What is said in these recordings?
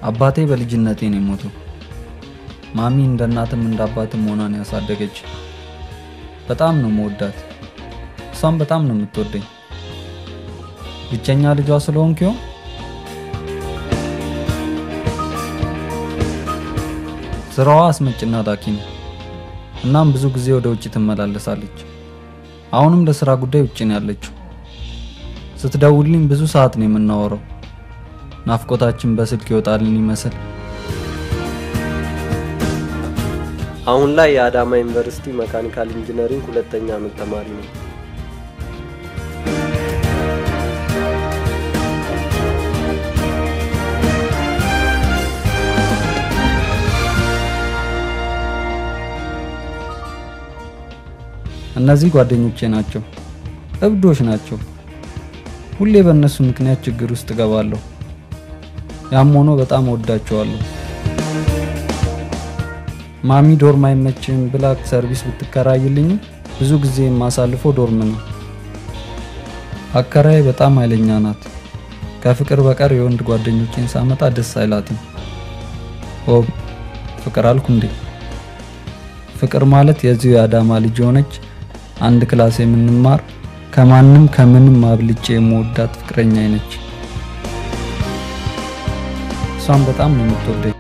አባቴ በልጅነቴ ነው የሞተው። ማሚ እንደ እናትም እንደ አባትም ሆናን ያሳደገች። በጣም ነው መወዳት፣ እሷም በጣም ነው የምትወደኝ። ብቸኛ ልጇ ስለሆንኩ ይሆን? ስራዋ አስመጭና ላኪ ነው። እናም ብዙ ጊዜ ወደ ውጭ ትመላለሳለች። አሁንም ለስራ ጉዳይ ውጭ ነው ያለችው። ስትደውልኝ ብዙ ሰዓት ነው የምናወራው። ናፍቆታችን በስልክ ይወጣልን ይመስል አሁን ላይ የአዳማ ዩኒቨርሲቲ መካኒካል ኢንጂነሪንግ ሁለተኛ ዓመት ተማሪ ነው። እነዚህ ጓደኞቼ ናቸው። እብዶች ናቸው። ሁሌ በእነሱ ምክንያት ችግር ውስጥ እገባለሁ። ያም ሆኖ በጣም እወዳቸዋለሁ። ማሚ ዶርም አይመችም ብላ ሰርቪስ ብትከራይልኝም ብዙ ጊዜ የማሳልፈው ዶርም ነው። አከራይ በጣም ኃይለኛ ናት። ከፍቅር በቀር የወንድ ጓደኞቼን ሳመጣ ደስ አይላትም። ኦ ፍቅር አልኩ እንዴ? ፍቅር ማለት የዚሁ የአዳማ ልጅ የሆነች አንድ ክላስ የምንማር ከማንም ከምንም አብልጬ የምወዳት ፍቅረኛ ነች። እሷም በጣም ነው የምትወደኝ።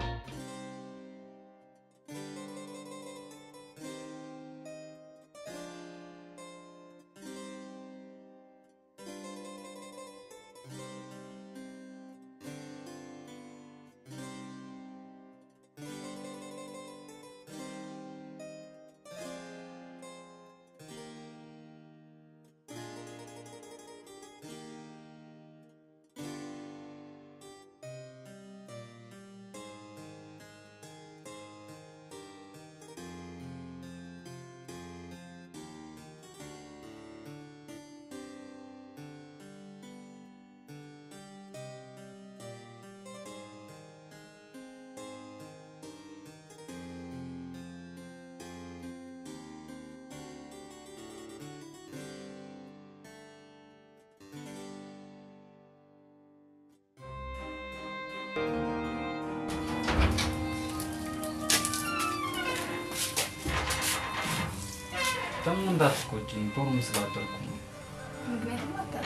ደግሞ እንዳትቆጪኝ ዶርም ስላደርኩ ነው። ምክንያቱም አታውቅም።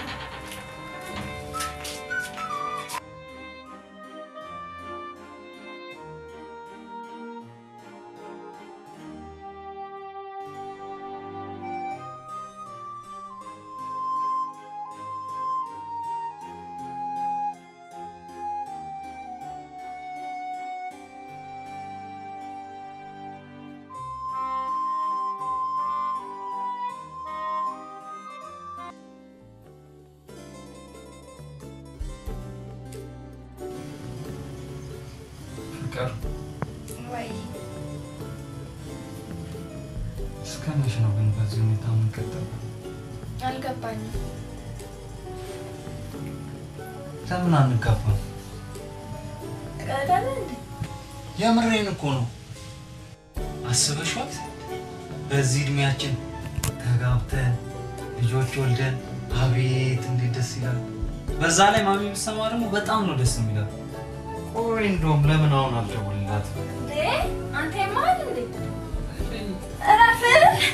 ፍቅር ወይ እስከ መቼ ነው ግን በዚህ ሁኔታ የምንቀጥለው? አልገባኝም። ለምን አንጋባም? ቀዳለ እንዴ? የምሬን እኮ ነው። አስበሽዋል? በዚህ እድሜያችን ተጋብተን ልጆች ወልደን አቤት እንዴት ደስ ይላል። በዛ ላይ ማሚ ብትሰማ ደግሞ በጣም ነው ደስ የሚላል። ቆይ እንደውም ለምን አሁን አልደውልላትም? እንዴ አንተ የማል እንዴ? እረፍ።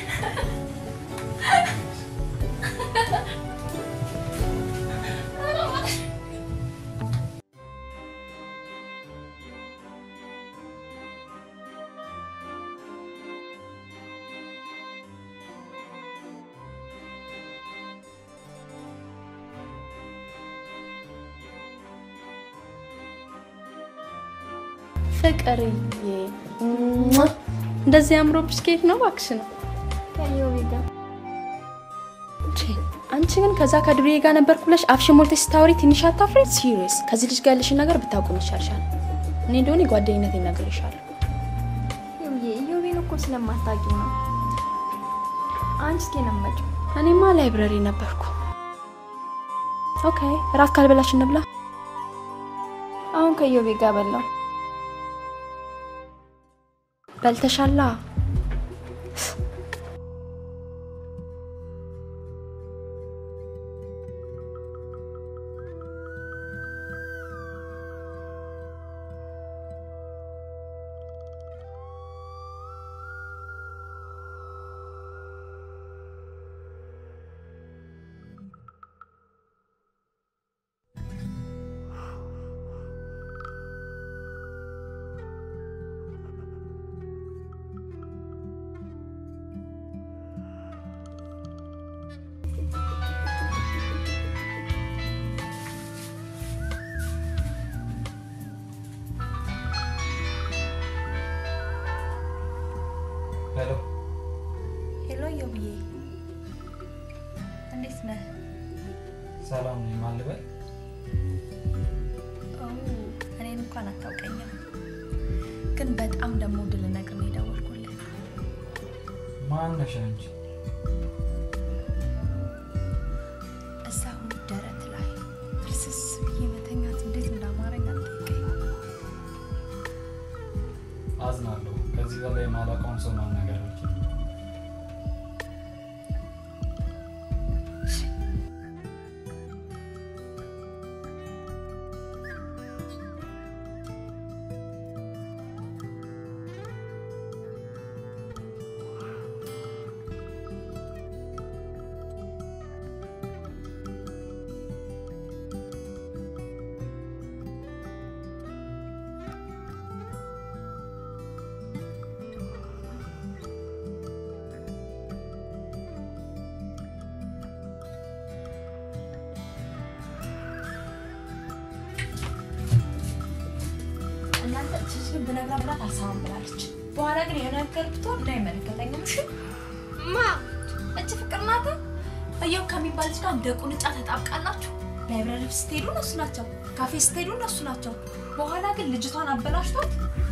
ፍቅርዬ ሟ! እንደዚህ አምሮብሽ ከየት ነው እባክሽ ነው? ከዮቢ ጋር ቼ፣ አንቺ ግን ከዛ ከዱርዬ ጋር ነበርኩ ብለሽ አፍሽን ሞልተሽ ስታወሪ ትንሽ አታፍሪ? ሲሪየስ ከዚህ ልጅ ጋር ያለሽን ነገር ብታውቁም ይሻልሻል። እኔ እንደሆነ ጓደኝነት ይነግርሻል። ዮቢዬ ዮቢን እኮ ስለማታውቂው ነው። አንቺ እስኪ ነው የምትመጪው? እኔማ ላይብረሪ ነበርኩ። ኦኬ እራት ካልበላሽ እንብላ። አሁን ከዮቢ ጋር በላው። በልተሻላ? የውዬ እንዴት ነህ? ሰላም ነኝ። ማን ልበል? ኦ እኔን እንኳን አታውቀኝም፣ ግን በጣም ደግሞ ድል ነገር ነው የደወልኩልህ። ማን ነሽ አንቺ? እዛው ደረት ላይ ፍልስስ ብዬ መተኛት እንዴት እንዳማረኝ አትጠይቀኝ። አዝናለሁ። ከዚህ በላይ የማላውቀውን ሰው ማናገር አልችልም። እናንተ ችች ግን ብነግራ ብላት አልሰማም ብላለች። በኋላ ግን የሆነ ነገር ብትሆን እንዳይመለከተኝም እሺ። ማ እች ፍቅር ናት። እየው ከሚባል ልጅ ጋር እንደ ቁንጫ ተጣብቃላችሁ። ላይብረሪ ስትሄዱ እነሱ ናቸው፣ ካፌ ስትሄዱ እነሱ ናቸው። በኋላ ግን ልጅቷን አበላሽቷት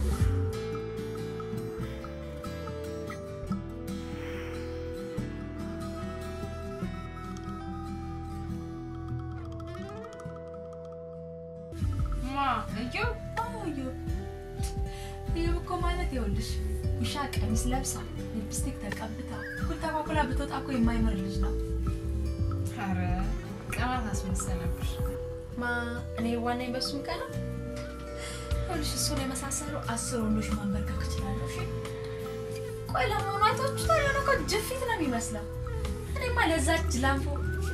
ማ እየው እየው እየው እኮ ማለት ይኸውልሽ ውሻ ቀሚስ ለብሳ ሊፕስቲክ ተቀብታ ኩል ተኳኩላ ብትወጣ እኮ የማይመር ልጅ ነው። ኧረ ቀናት አስመሰለብሽ። ማ እኔ ዋናኝ በሱም ቀና ይኸውልሽ እሱን የመሳሰሉ አስር ወንዶች ማንበርከክ እችላለሁ። እሺ ቆይ ለመሆኑ አይታችሁታል? የሆነ እኮ ጅፊት ነው የሚመስለው። እኔማ ለዛች ላምፎ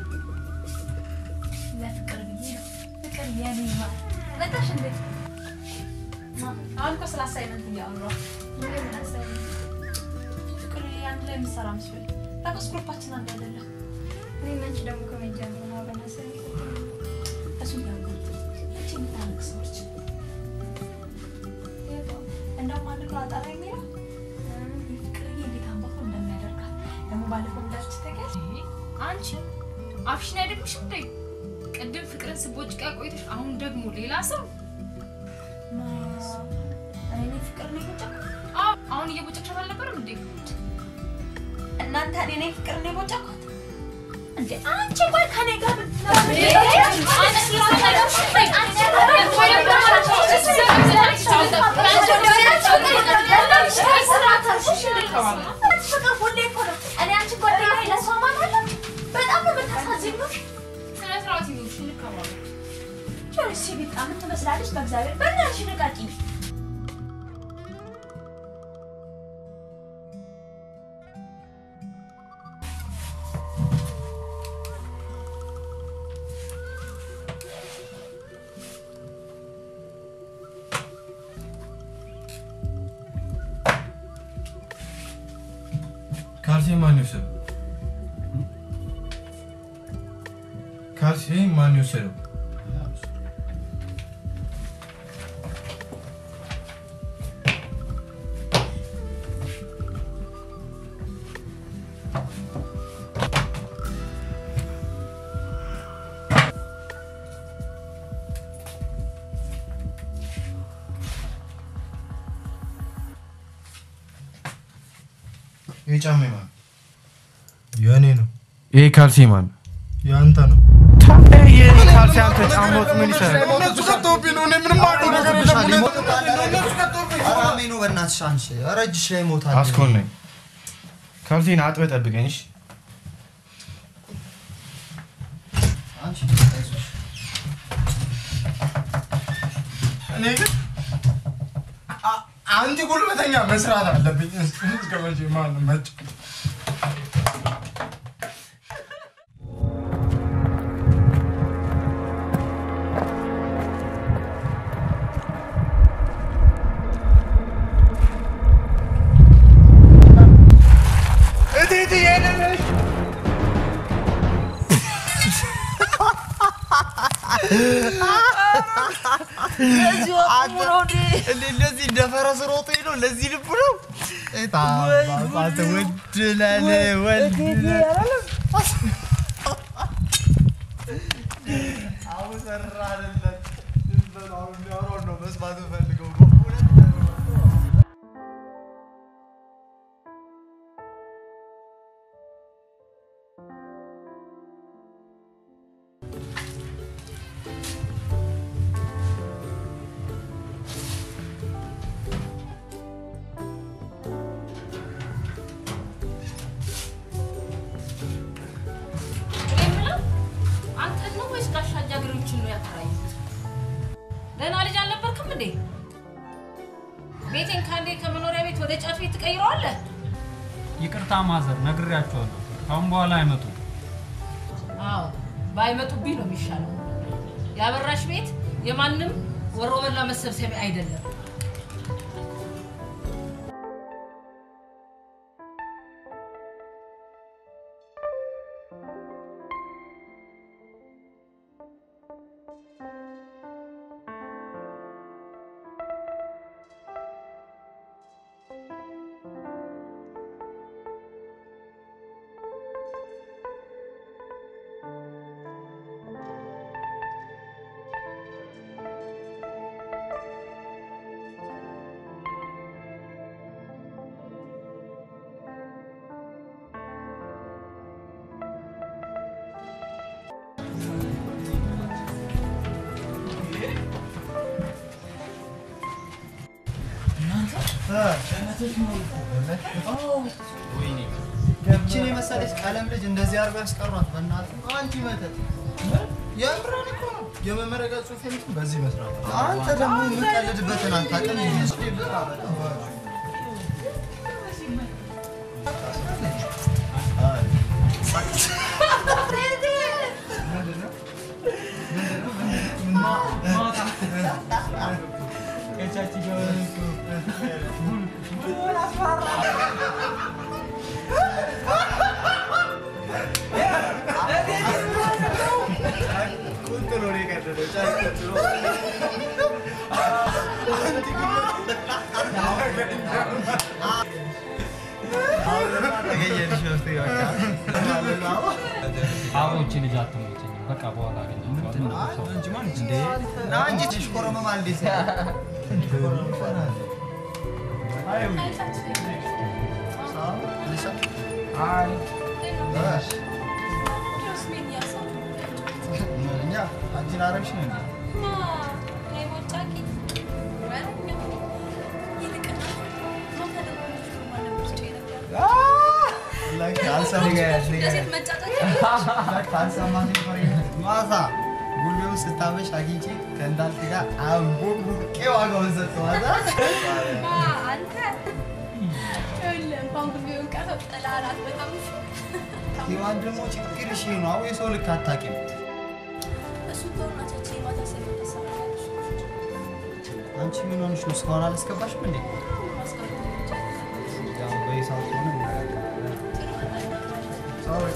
ለፍቅር ብዬ ነው ፍቅር የኔ ማር መጣሽ እንዴ? ማ አሁን እኮ ስለ አሳይመንት እያወራሁ ምን አሳይመንት ፍቅር አንድ ላይ የምትሰራ መስሎኝ ታውቃለህ፣ ግሩፓችን አንድ አይደለም። እኔ እና አንቺ ደግሞ ከመጀመሩ ነው አብረን አሳይመንት እሱ ያውቃል። እቺ የምታነቅ ሰዎች እንደውም አንድ ብሎ አጣራ የሚለው ፍቅርዬ እንዴት አንባቶ እንደሚያደርጋት ደግሞ ባለፈው እንዳልች ተገል አንቺ አፍሽን አይደግምሽም እንዴ? ቅድም ፍቅርን ስቦጭቃ ቆይተሽ አሁን ደግሞ ሌላ ሰው። እኔ ፍቅር ነው የቦጨኩ አዎ አሁን እየቦጨቅሻት አልነበረም እንዴ? እናንተ እኔ ነኝ ፍቅር ነው የቦጨኩት እንዴ? አንቺ ቆይ ከኔ ጋር ስነ ስርዓት ይኑርሽ፣ እንከባበል። ትመስላለች በእግዚአብሔር በእናትሽ ንቃቂ ካልሲ ማን ይወሰደው? ካልሲ ማን ይወሰደው? ይህ ጫማ ማን? የእኔ ነው። ይህ ካልሲ ማን? የአንተ ነው። ታዲያ የእኔ ካልሲ አንተ ጫማ ውስጥ ምን ይሰራል? እነሱ ከተውብኝ ነው። እኔ ምንም አውቀው ነገር የለም። እነሱ ከተውብኝ ነው። አራሜ ነው በእናትሽ አንቺ ኧረ እጅሽ ላይ ሞታል። አስኮል ነኝ። ካልሲን አጥበህ ጠብቀኝ እሺ? አንቺ አይዞሽ። እኔ ግን አ- አንቺ ጉልበተኛ መስራት አለብኝ። እስከ መቼ ማን መጭ እቴቴ የለሽ እንደዚህ እንደ ፈረስ ሮጦ ነው። ለዚህ ልብ ነው አንተ ወድ ነህ ወድ ነህ። አሁን ሰራንለት። ዝም በለው፣ አሁን የሚያወራውን ነው መስማት የምፈልገው። እኔ የምለው አንተን ነው ወይስ ጋሻ ጃግሬዎችን ነው ያከራዩት? ደህና ልጅ አልነበርክም እንዴ? ቤቴን ከአንዴ ከመኖሪያ ቤት ወደ ጫት ቤት ትቀይረዋለህ? ይቅርታ ማዘር፣ ነግሬያቸዋለሁ። ካሁን በኋላ አይመጡም። አዎ ባይመጡብኝ ነው የሚሻለው። የአበራሽ ቤት የማንም ወሮበላ መሰብሰቢያ አይደለም። ይህችን የመሰለች ቀለም ልጅ እንደዚህ አድርጎ ያስቀሯት። በእናትህ አንቲ መተት የምራን እኮ ነው። የመመረቂያ ጽሑፍ የምትም በዚህ መስራት አንተ ደግሞ የምቀልድበትን አታውቅም። ይህስ ብር አበላ ቁንጥሎ ነው የቀደደው። ጫት ቁንጥሎ ተገኘልሽ ነው እስኪ በቃ አብሮች ልጅ አትመቸኝም። በቃ በኋላ አገኛቸዋለሁ። ና እንጂ ትሽኮረመማ እንዴት እኛ አንቺን አረግሽ ነው እንዴ? ላይክ አልሰማሽ ማታ ጉልቤው ስታመሽ አግኝቼ ከእንዳልክ ጋር አንቦቅቡቄ ዋጋውን ሰጠዋት። ሔዋን ደግሞ ችግርሽ ይሄ ነው። አዎ የሰው ልክ አታውቂም። አንቺ ምን ሆንሽ ነው? እስካሁን አላስገባሽም እንዴ? ያው በሂሳብ ከሆነ እንነጋገራለን። ሶሪ።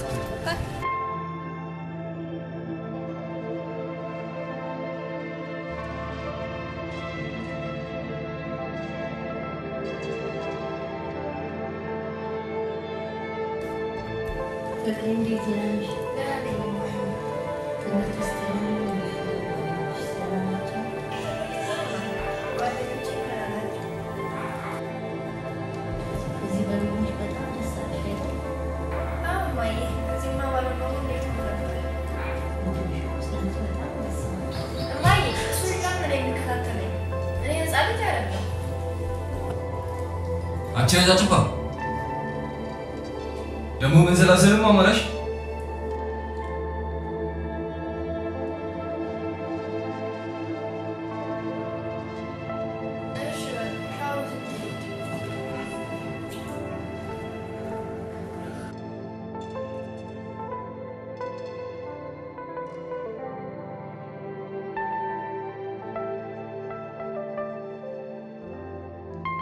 አንቺ ነዛ ጭባ ደግሞ ምን ስላስልም አማራሽ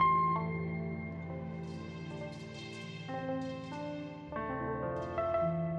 እ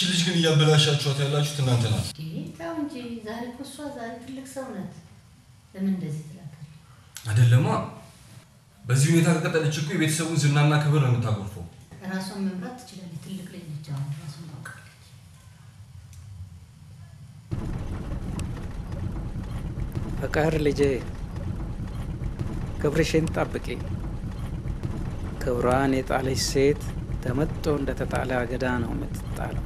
ልጅ ግን እያበላሻችኋት ያላችሁት እናንተ ናት። ተው እንጂ ዛሬ እኮ እሷ ዛሬ ትልቅ ሰው ናት። ለምን እንደዚህ ትላታለህ? አይደለማ። በዚህ ሁኔታ ከቀጠለች እኮ የቤተሰቡን ዝናና ክብር ነው የምታጎርፈው። ራሷን መምራት ትችላለች። ትልቅ ልጅ ነች። አሁን ራሷን ታውቃለች። ፍቅር ልጄ ክብርሽን ጠብቂ። ክብሯን የጣለች ሴት ተመጦ እንደተጣለ አገዳ ነው የምትጣለው።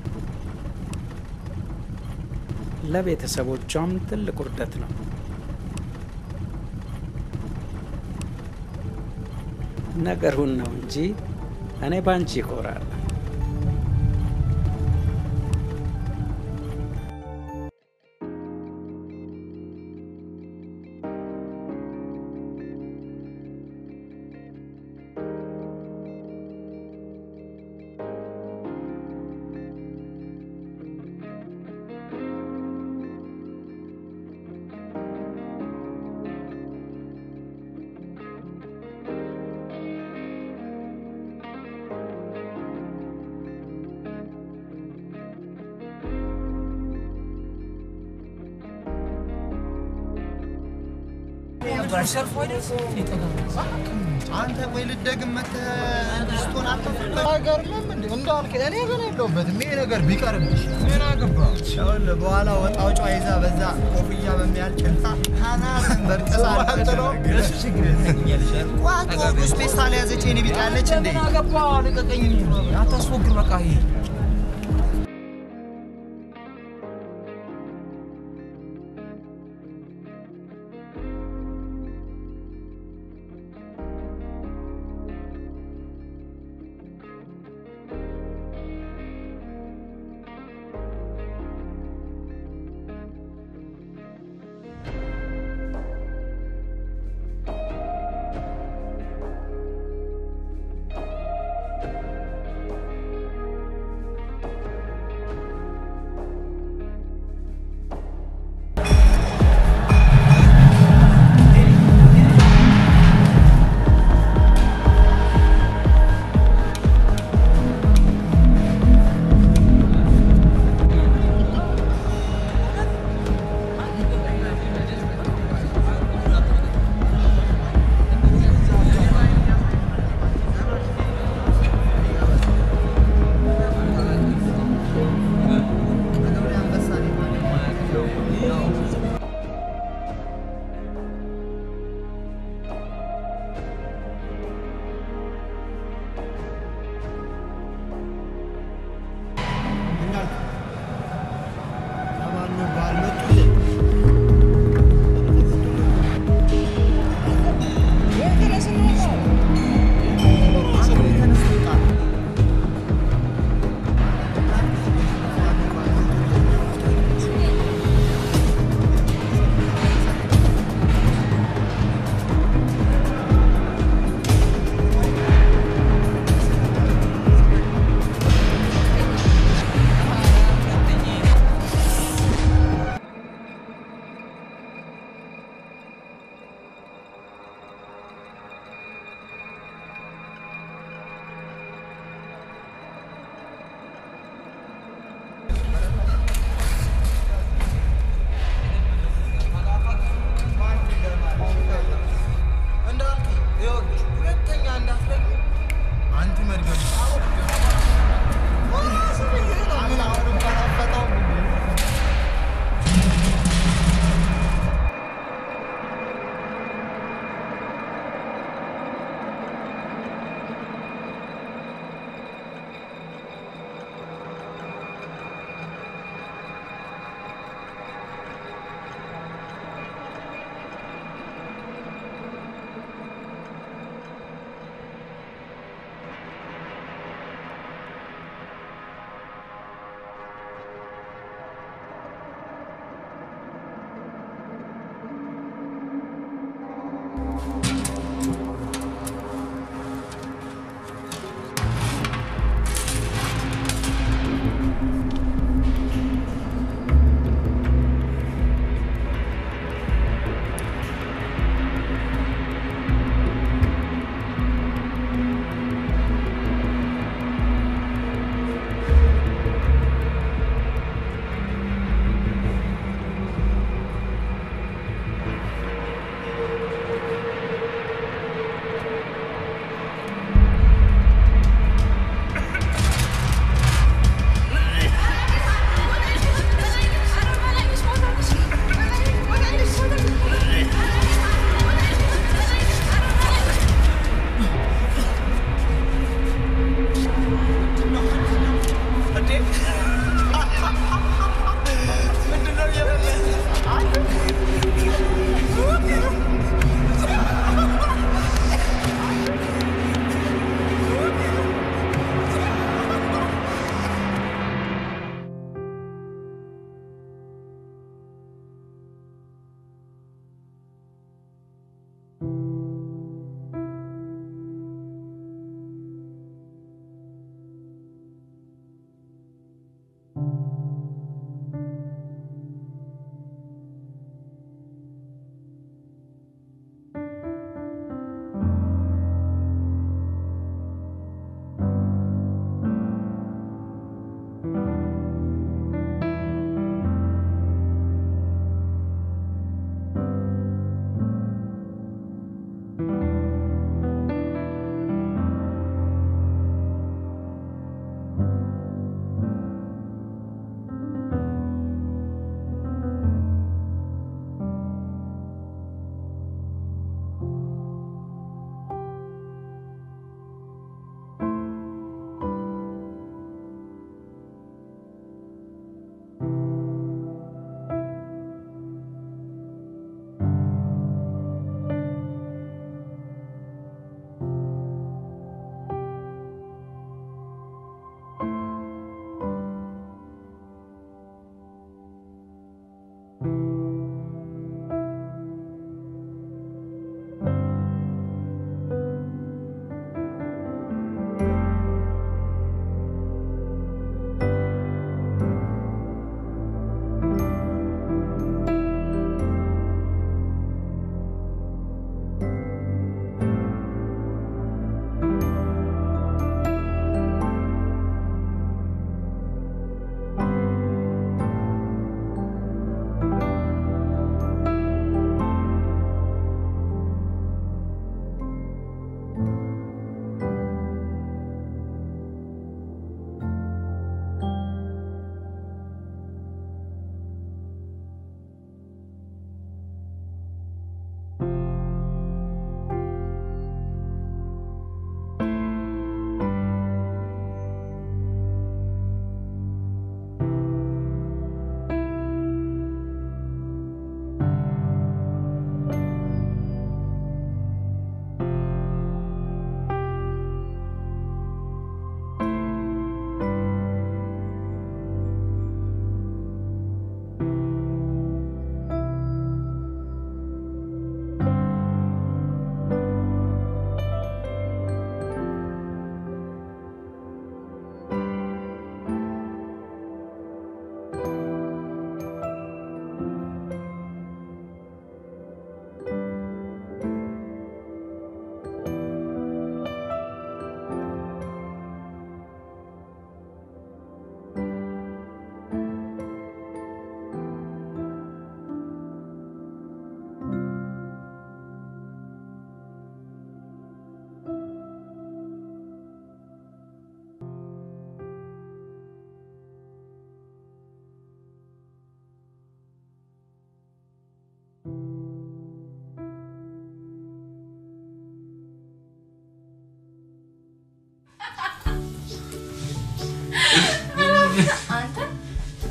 ለቤተሰቦቿም ትልቅ ውርደት ነው። ነገሩን ነው እንጂ እኔ ባንቺ ይኮራል። አንተ ቆይ ልደግም መተህ ድስቱን አትፍበት። አይገርምም እንዴ? እንዳልክ እኔ ግን የለሁበትም። ይሄ ነገር ቢቀርብሽ ምን አገባ? ይኸውልህ በኋላ ወጣ ውጫ ይዛ በዛ ኮፍያ በሚያል ጭልፋ አናትን በርጥሳ እሱ ችግር የለኝም። ቋት ወግ ውስጥ ፌስታል ያዘች የኔ ቢጤ ያለች እንዴ? ምን አገባ? ልቀቀኝ። አታስፎግር። በቃ ይሄ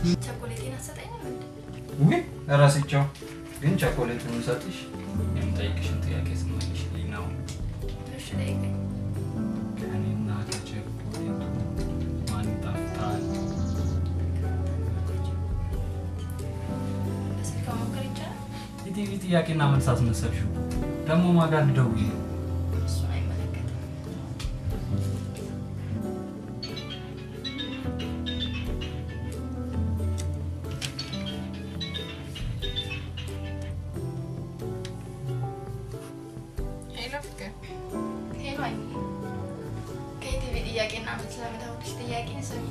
ቸኮሌቴን አትሰጠኝም እንዴ? ውይ እረስቸው። ግን ቸኮሌቱን የምሰጥሽ የምጠይቅሽን ጥያቄ ስመልሽልኝ ነው። እሺ ጠይቀኝ። ከእኔና ከቸኮሌቱ ማን ይጣፍጣል? በስልክ መሞከር ይቻላል? የቲቪ ጥያቄና መልስ አስመሰልሽው። ደግሞ ማጋ ልደውይ ነው። እሱን አይመለከትም። ሄሎ ፍቅር፣ ሄሎ አይሚ፣ ከኢቲቪ ጥያቄና መልስ ለምታወቅሽ ጥያቄ ስሚ።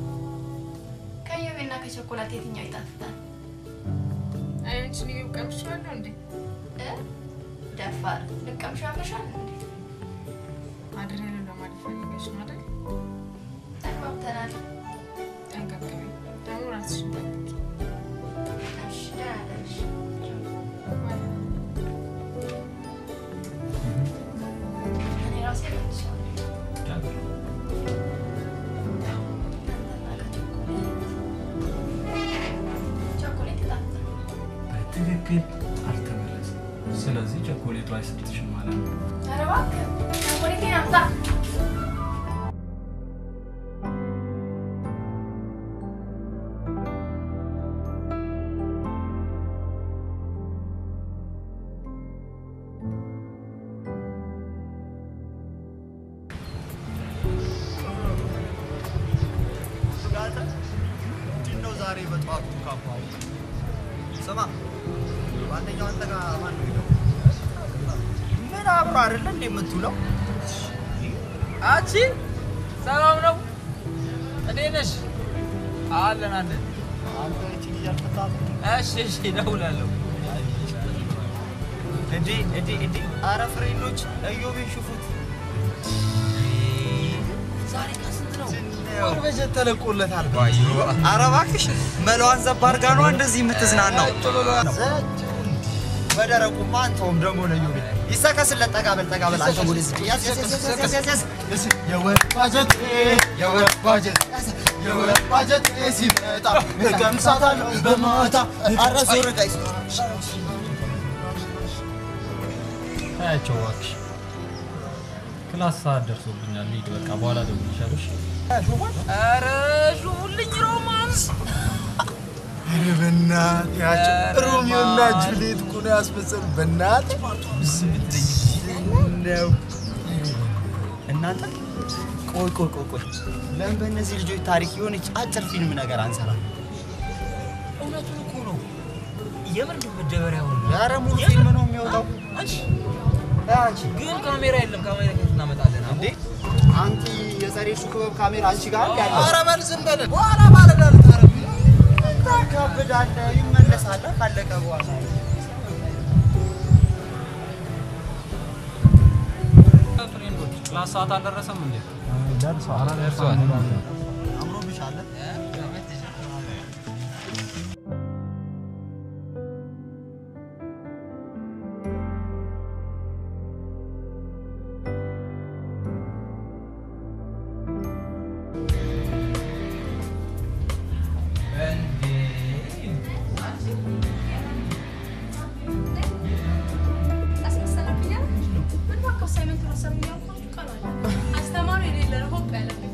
ከዮቤና ከቸኮላት የትኛው ይጣፍጣል? አይናችን እየው ቀምሼዋለሁ እንዴ? እ? ደፋር ልቀምሻ ያመሻል እንዴ? አድሬን ለማለት ፈልገሽ ነው አይደል? ተግባብተናል። ጠንቀቅቢ፣ ደግሞ ራስሽን ጠብቂ። እሺ፣ ደህና ደርሽ። እኔ ራሴ መልሼዋለሁ። ቸኮሌት ይጣፍጣል። በትክክል አልተመለስም። ስለዚህ ቸኮሌቱ አይሰጥሽም ማለት ነው። ኧረ እባክህ ቸኮሌቴን አምጣ። ስጋተ ምንድን ነው ዛሬ በጠዋቱ ካባው? ስማ ጓደኛው አንተ ጋር ማን ነው ሄደው? ምን አብሮ አይደለ እንዴ የምትውለው? አንቺ ሰላም ነው? እንዴት ነሽ? አለን አለን። አንተ እቺ ልጅ አልፈታትም? እሺ እሺ፣ እደውላለሁ። እንዴ እንዴ እንዴ! አረ ፍሬንዶች እዮቤን ሽፉት። ዛሬ ከስንት ነው? ወር በጀት ተለቆለታል። አረ እባክሽ መለዋን ዘባ አድርጋ ነዋ እንደዚህ የምትዝናናው። በደረቁማ አንተውም ደግሞ ለዮቤ ይሰከስለት። ጠጋ በል ጠጋ በል አንተ ወደዚህ ያዝ ያዝ ያዝ ያዝ ያዝ ያዝ ያዝ። የወር ባጀት የወር ባጀት የወር ባጀት ሲመጣ እቀምሳታለሁ በማታ። አረ ዞር ጋይስ ታያቸው እባክሽ። ክላስ ሰዓት ደርሶብኛል። ልሂድ በቃ በኋላ እደውልልሻለሁ። እሺ? ኧረ ሹሙልኝ ሮማንስ። ኧረ በእናትህ ያቸው ሮሚዮና ጁሊየት እኮ ነው ያስመሰሉት። በእናትህ ነው እናንተ ቆይ ቆይ ቆይ ቆይ ለምን በእነዚህ ልጆች ታሪክ የሆነች አጭር ፊልም ነገር አንሰራ? እውነቱን እኮ ነው። የምር ግን መደበሪያ ሆነ። ኧረ ሙሉ ፊልም ነው የሚወጣው። አንቺ አንቺ ግን ካሜራ የለም። ካሜራ ከየት እናመጣለን? እንዴ አንቲ የጸሬሱ ክበብ ካሜራ አንቺ ጋር ያለ ኧረ በል ዝም በል። በኋላ ማለዳ ልታረግ ታካብዳለህ፣ ይመለሳል ካለቀ በኋላ ፍሬንዶች ክላስ ሰዓት አልደረሰም እንዴ? ደርሷል። ደርሷል። አምሮብሻል። አስተማሪ የሌለ ነው ሆፕ ያለብኝ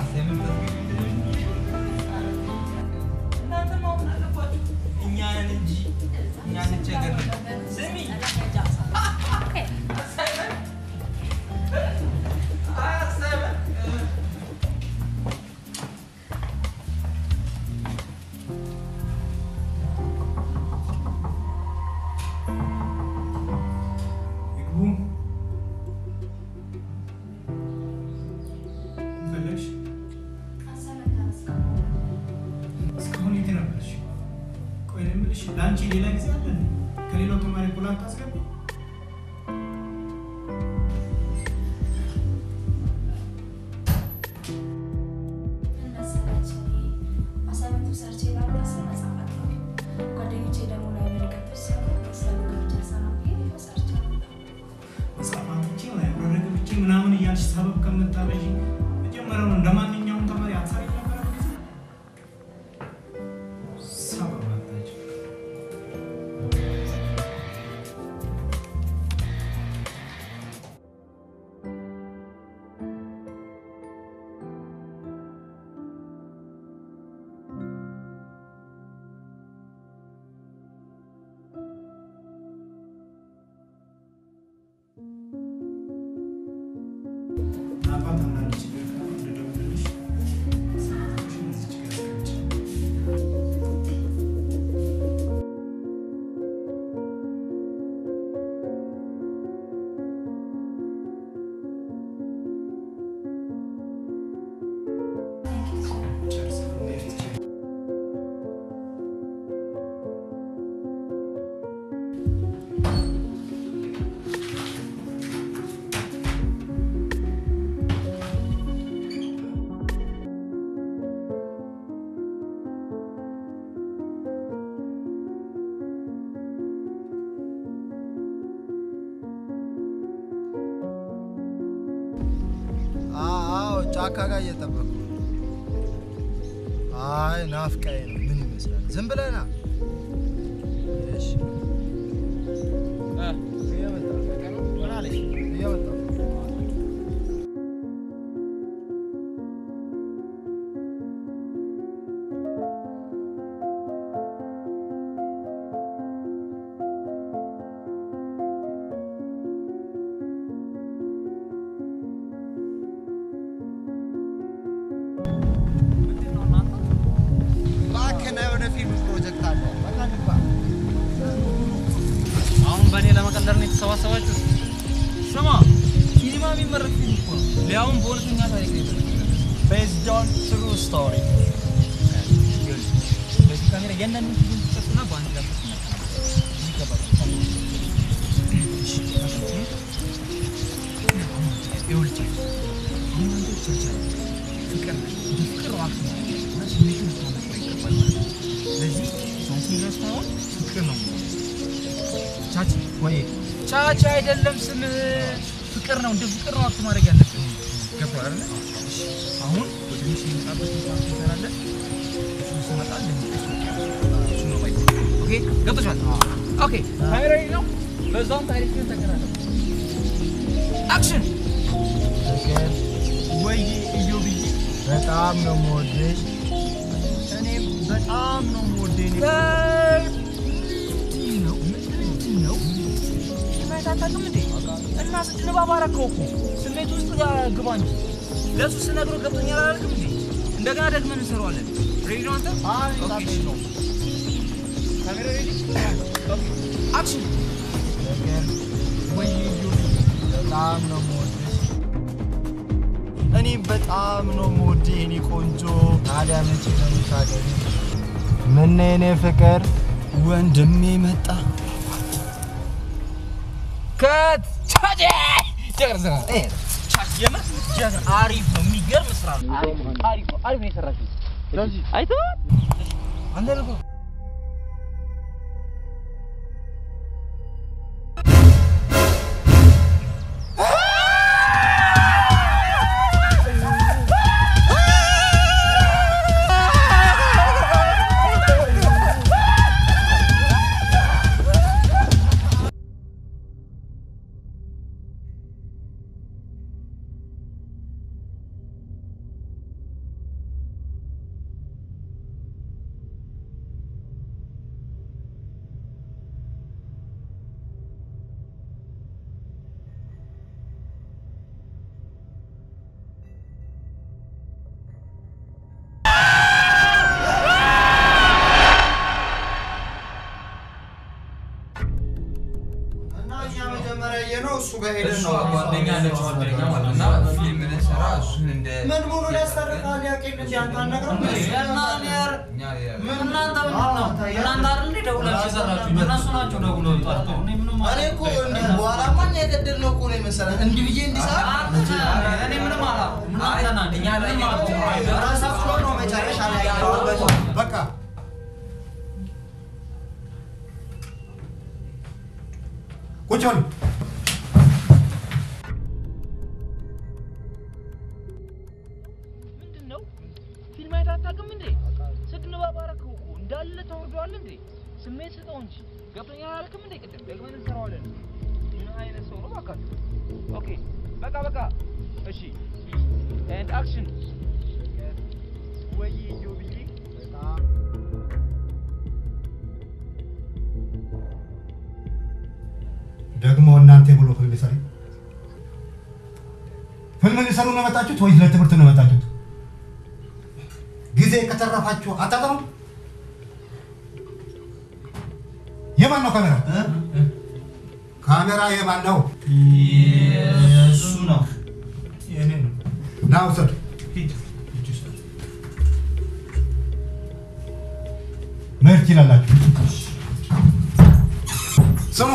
እናንተ ማወቅ አለባችሁ። እኛ ነን እንጂ እኛ እንቸገር። ስሚ ፈለግሽ? እስካሁን የት ነበርሽ? ቆይ እኔ የምልሽ ለአንቺ ሌላ ጊዜ አለ እንዴ? ከሌላው ተማሪ እኩል አታስገቢ? መጽሐፍ አምጥቼ ላይብረሪ ገብቼ ምናምን እያልሽ ሰበብ ከምታበዢ መጀመሪያውን እንደ ማንኛውም ተማሪ አትሰሪ ነበረ ጊዜ ጠዋት አንዳንድ ችግር ካለ እንደደውልልሽ ስልክሽን እዚች ጋር አስቀምጪ። ጨርሰናል። ነይ ፊት ቼክ አዎ ጫካ ጋር እየጠበቅኩ ነው። አይ ናፍቃዬ ነው። ምን ይመስላል? ዝም ብለህ ና። እሺ እየመጣሁ ነው። ምን አለሽ? እየመጣሁ ነው። እባክህ ና፣ የሆነ ፊልም ፕሮጀክት አለ። በቃ እንግባ። አሁን በእኔ ለመቀለር ነው የተሰባሰባችሁት? ስማ፣ ሲኒማ የሚመረጥ ፊልም እኮ ነው። ሊያውም በእውነተኛ ታሪክ ነው የተመሰረተ። ቤዝድ ኦን ትሩ ስቶሪ። በዚህ ካሜራ እያንዳንዱን ፊልም ትቀርጽና በአንድ ላይ ታስመጣለህ። ይገባል። እሺ፣ ይኸውልህ አሁን አንተ ቸርቻሪ ፍቅር ነህ። እንደ ፍቅር ነው አክት ማለት ነው። እና ስሜቱን ልታመጣው ይገባል ማለት ነው። ስለዚህ ቻችን ረስተኸው ፍቅር ነው የምሆነው። ቻች ወይ ቻች አይደለም ስምህ ፍቅር ነው። እንደ ፍቅር ነው አክት ማድረግ ያለብህ። ገባህ አይደለ? እሺ፣ አሁን ወደ ሚስ የሚመጣበት ቦታ እንሰራለን። እሱ ሲመጣ እንደሚቀሱ እሱ ነው ባይ ኦኬ፣ ገብቶሻል? ኦኬ፣ ካሜራ ነው። በዛውም ታሪክህን ተከራከር። አክሽን ፍቅር ወይ እዮብዬ በጣም ነው የምወድሽ። እኔም በጣም ነው የምወደኝ። ምንድን ነው ምንድን ነው ስሜት አታውቅም እንዴ? እና ስትንባብ አደረከው እኮ ስሜት ውስጥ ግባ እንጂ ለእሱ ስነግረው ገብቶኛል አላልክም እንዴ? እንደገና ደግመን እንሰራዋለን። ሬዲ ነው አንተ? ኦኬ፣ እሺ። ካሜራ ሬዲ? ኦኬ፣ አክሽን ፍቅር ወይ እዮብዬ በጣም ነው የምወድሽ። እኔም በጣም ነው የምወድህ የኔ ቆንጆ። ታዲያ መቼ ነው የምታገቢው? ምን ነው የኔ ፍቅር ወንድሜ መጣ። ከት ቻቼ ጨርሰና የምር ጀግና አሪፍ ነው። የሚገርም ስራ ነው። አሪፍ አሪፍ ነው። አሪፍ ነው የሰራችው። ስለዚህ አይተኸዋል? አንተ ልኮ እና እኛ መጀመሪያ ያየነው እሱ ጋር ሄደን ነው። ጓደኛ አለች ጓደኛ ማለት እና ፊልም ልንሰራ እሱን እንደ ምን ብሎ ሊያስታርቃል? ያቄን እንጂ አንተ አልነግረውም? እናንተ ምንድን ነው? እናንተ አይደል እንዴ ደውላችሁ የሰራችሁኝ? እነሱ ናቸው ደውለው ጠርተው። እኔ ምንም እኔ እኮ እንዲህ በኋላማ እኛ የገደልነው እኮ ነው የመሰለን። እንዲህ ብዬ እንዲሰራ እኔ ምንም አላ ምን አልተናል እኛ ላይ ራሳችሁ ነው መጨረሻ ላይ ያወራበት። በቃ ቁጭ በሉ። ምንድን ነው ፊልም አይተህ አታውቅም እንዴ? ስትንባብ አደረከው እኮ እንዳለ ተወርዷል እንዴ? ስሜት ስጠው እንጂ ገብቶኛል አላልክም እንዴ? ቅድም ደግመን እንሰራዋለን። ምን አይነት ሰው ነው እባካችሁ? ኦኬ በቃ በቃ እሺ ኤንድ አክሽን ወይ ጆብዬ በጣም ደግሞ እናንተ ብሎ ፊልም ሰሪ ህልም ሊሰሩ ነው የመጣችሁት ወይስ ለትምህርት ነው የመጣችሁት? ጊዜ ከተረፋችሁ አታጠሩ። የማን ነው ካሜራ? ካሜራ የማን ነው? እሱ ነው የኔ ነው። ና ውሰድ። መሄድ ትችላላችሁ። ስሙ፣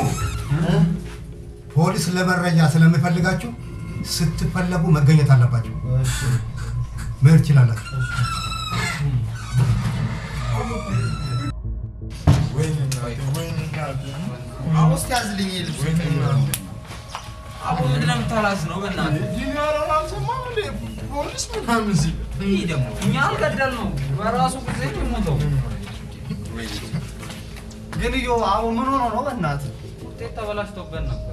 ፖሊስ ለመረጃ ስለሚፈልጋችሁ ስትፈለጉ መገኘት አለባችሁ። መሄድ ትችላላችሁ። ውስጥ ያዝልኝ ልብስ አቡ ምንድን ነው የምታላዝነው? በእናትህ ፖሊስ ምናምን ሲል ይህ ደግሞ እኛ አልገደልነው በራሱ ጊዜ ነው የሞተው። ግን እዮ አቡ ምን ሆኖ ነው በእናትህ? ውጤት ተበላሽቶበት ነበር።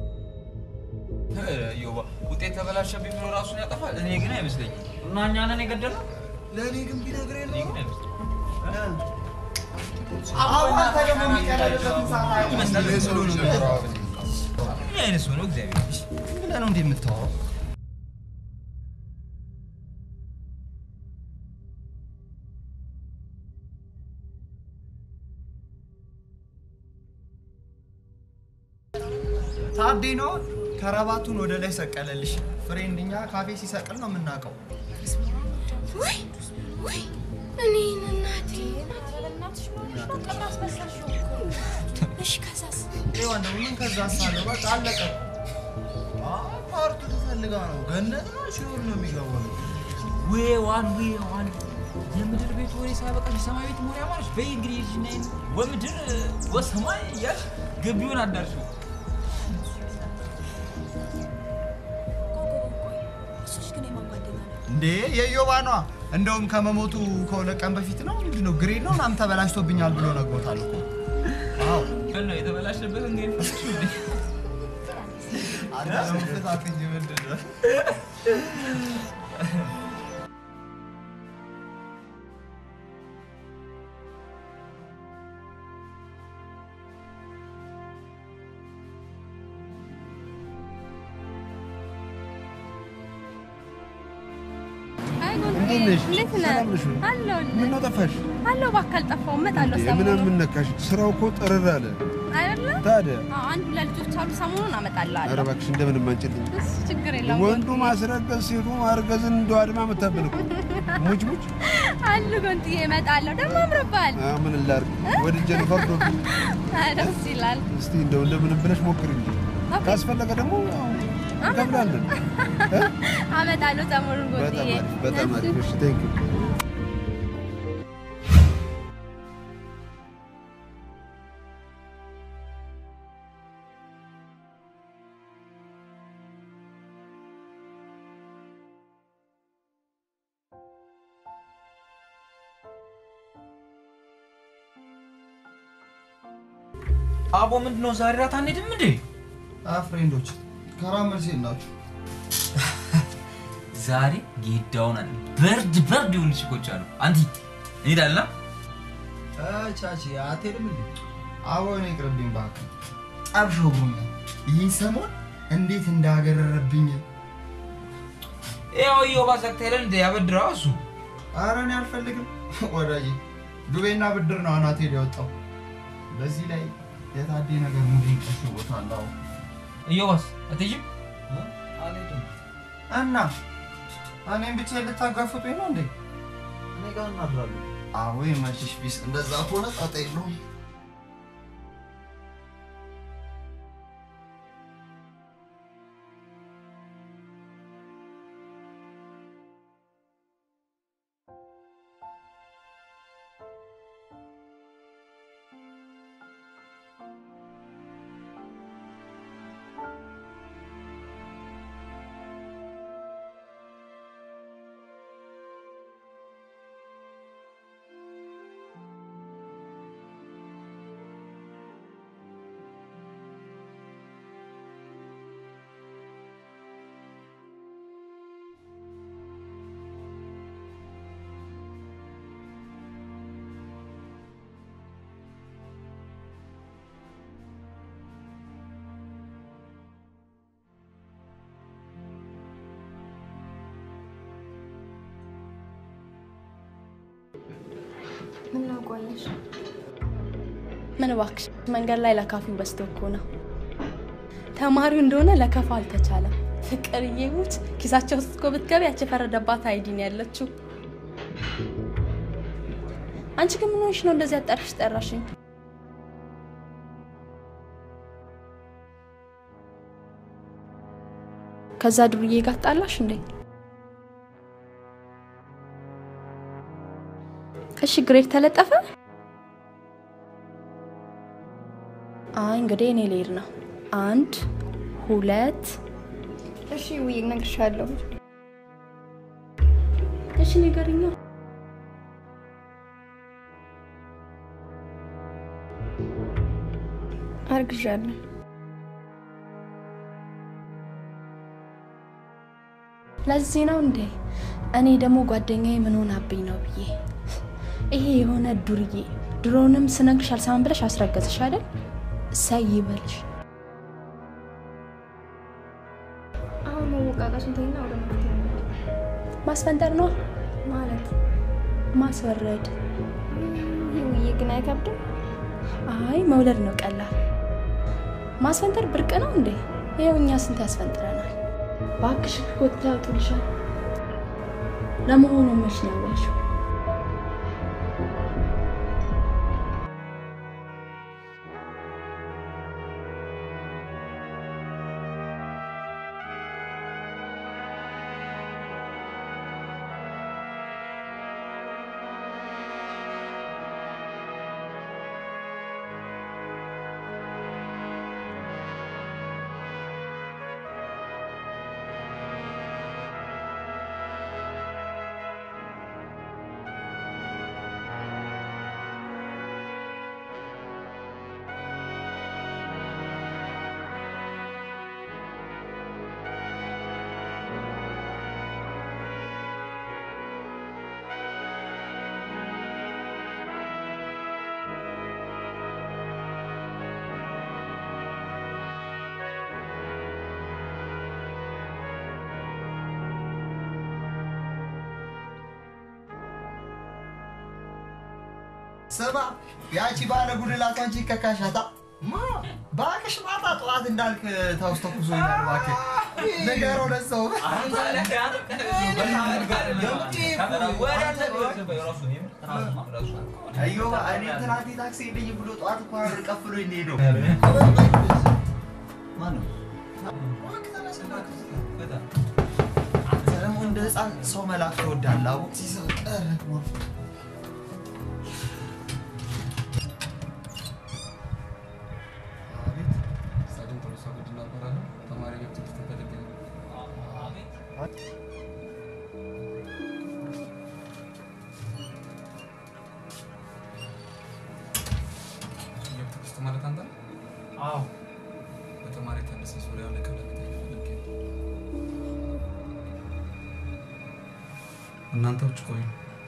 ዮባ ውጤት ተበላሸብኝ ብሎ ራሱን ያጠፋል? እኔ ግን አይመስለኝም። እና እኛ ነን የገደልነው? ለእኔ ግን ቢነግረኝ እኔ ግን አይመስለኝም። አቡ አንተ ደግሞ የሚቀለድበትን ሰዓት ይመስላል አይመስልም። ስሎ ነው የሚያወራው። ምን አይነት ሰው ነው እግዚአብሔር? ብለህ ነው እንዴ የምታወራው? ታዴ ነው ከረባቱን ወደ ላይ ሰቀለልሽ። ፍሬንድኛ ካፌ ሲሰቅል ነው የምናውቀው። ወይ ወይ እኔን እናቴ እሺ ከዛስ ይህ ወንድም ምን ከዛ ሳለው በቃ አለቀ። አዎ፣ ፓርቱ ትፈልጋ ነው ገነት ነው ሲሆን ነው የሚገባው። ዌዋን ዌዋን የምድር ቤት ወሬ ሳያበቃሽ የሰማይ ቤት ወሬ አማረሽ። በይ እንግዲህ ይህቺን አይን ወምድር ወሰማይ እያልሽ ግቢውን አዳርሽው። እሱሽ ግን የማን ጓደኛ ነው? እንዴ የዮባ ነዋ። እንደውም ከመሞቱ ከሁለት ቀን በፊት ነው ምንድን ነው ግሬድ ነው ምናምን ተበላሽቶብኛል ብሎ ነግሮታል እኮ። አዎ ምን ነው የተበላሸበት እንግዲህ ፈለግሽው እንዴ? አንተ ለመፍታት እንጂ ምንድን ነው? አይ ጎንዴ፣ እንዴት ነሽ? እንዴት ነህ? ሰላም ነሽ ወይ? አለሁልህ። ምነው ጠፋሽ? አለሁ፣ እባክህ አልጠፋሁም። እመጣለሁ እንዴ፣ ሰሞኑን። ምን ምን ነካሽ? ስራው እኮ ጥርር አለ። አይደለ? ታዲያ አዎ፣ አንድ ሁለት ልጆች አሉ። ሰሞኑን አመጣልሃለሁ። ኧረ እባክሽ እንደምንም አንችልኝ። እሱ ችግር የለውም። ወንዱ ማስረገዝ ሴቱ ማርገዝን እንደው አድማ መታብን እኮ ሙጭ ሙጭ። አሉ ጎንጥዬ፣ እመጣለሁ። ደግሞ አምሮብሃል። አ ምን ላድርግ ወድጄ ነው ፈርዶብኝ። አይ፣ ደስ ይላል። እስቲ እንደው እንደምንም ብለሽ ሞክሪ እንጂ ካስፈለገ ደግሞ ያው እንከፍላለን። አመጣለሁ ሰሞኑን በጣም ጎንጥዬ። አሪፍ በጣም አሪፍ። እሺ ቴንክ ዩ አቦ ምንድን ነው ዛሬ ራት አንሄድም እንዴ? ፍሬንዶች ከራም መልስ የላችሁ ዛሬ ጌዳውን አለ በርድ በርድ የሆኑ ችኮች አሉ። አንቲ እንሄዳለን። ቻቺ አትሄድም እንዴ? አዎ እኔ ይቅርብኝ እባክህ። ጠብሾብኛል። ይህ ሰሞን እንዴት እንዳገረረብኝ ያው ዮባ ዘግተለን እንደ ያበድረዋ እሱ ኧረ እኔ አልፈልግም ወዳጄ። ዱቤና ብድር ነው አናቴ ሊወጣው። በዚህ ላይ የታዴ ነገር ሙዴን ቀሽቦታል። አዎ እዮባስ አትሄጂም? አልሄድም እና እኔም ብቻ ልታጋፍጡኝ ነው እንዴ? እኔ ጋር እናድራለን። አዎ የመችሽ ቢስ እንደዛ ከሆነ ጣጣ የለውም። ቆየሽ? ምን እባክሽ መንገድ ላይ ለካፊው በዝቶ እኮ ነው። ተማሪው እንደሆነ ለከፋ አልተቻለም። ፍቅር እየሙት ኪሳቸው ውስጥ እኮ ብትገቢ ያቺ የፈረደባት አይዲ ነው ያለችው። አንቺ ግን ምን ሆንሽ ነው እንደዚህ አጠርሽ ጠራሽኝ? ከዛ ዱርዬ ጋር ጣላሽ እንዴ? እሺ ግሬድ ተለጠፈ? አይ እንግዲህ እኔ ልሄድ ነው። አንድ ሁለት እሺ ውይ እነግርሻለሁ። እሺ ንገሪኛ። አርግዣለሁ። ለዚህ ነው እንዴ እኔ ደግሞ ጓደኛዬ ምን ሆናብኝ ነው ብዬ ይሄ የሆነ ዱርዬ ድሮንም ስነግርሽ አልሰማም ብለሽ አስረገዝሽ አይደል? እሰይ ይበልሽ። አሁን መወቃቀሱን ተይና ወደ መፍትሄ እንሂድ። ማስፈንጠር ነው ማለት ማስወረድ። ይህ ውዬ ግን አይከብድም? አይ መውለድ ነው ቀላል። ማስፈንጠር ብርቅ ነው እንዴ? ይኸው እኛ ስንት ያስፈንጥረናል። እባክሽ ኮቴ ያውጡልሻል። ለመሆኑ መች ነው ያዋልሽው? ስማ ያቺ ባለ ጉድላት አንቺ ከካሻታ ማ እባክሽ ማታ ጠዋት እንዳልክ ታውስተኩሶኛል። እባክህ ንገረው ለሰው አዮ እኔ ትናንት ታክሲ ልኝ ብሎ ጠዋት እኮ ብር ቀፍሎኝ ነው የሄደው። ማነው? አንተ ደግሞ እንደ ህፃን ሰው መላክ ትወዳለህ። አቦ ሲሳቅ ማለት አንተ አዎ በተማሪ ተነሳ ዙሪያ ላይ ከለከተ እናንተ ውጭ ቆዩ።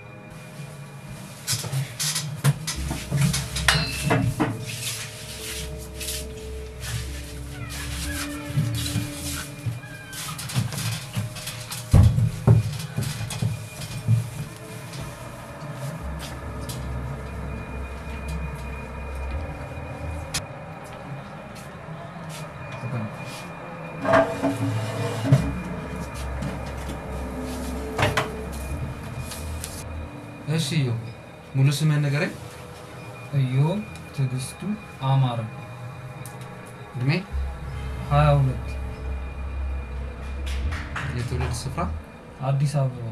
እሺ እዩ ሙሉ ስምህን ንገረኝ። እዮብ ትዕግስቱ አማረ እድሜ ሀያ ሁለት የትውልድ ስፍራ አዲስ አበባ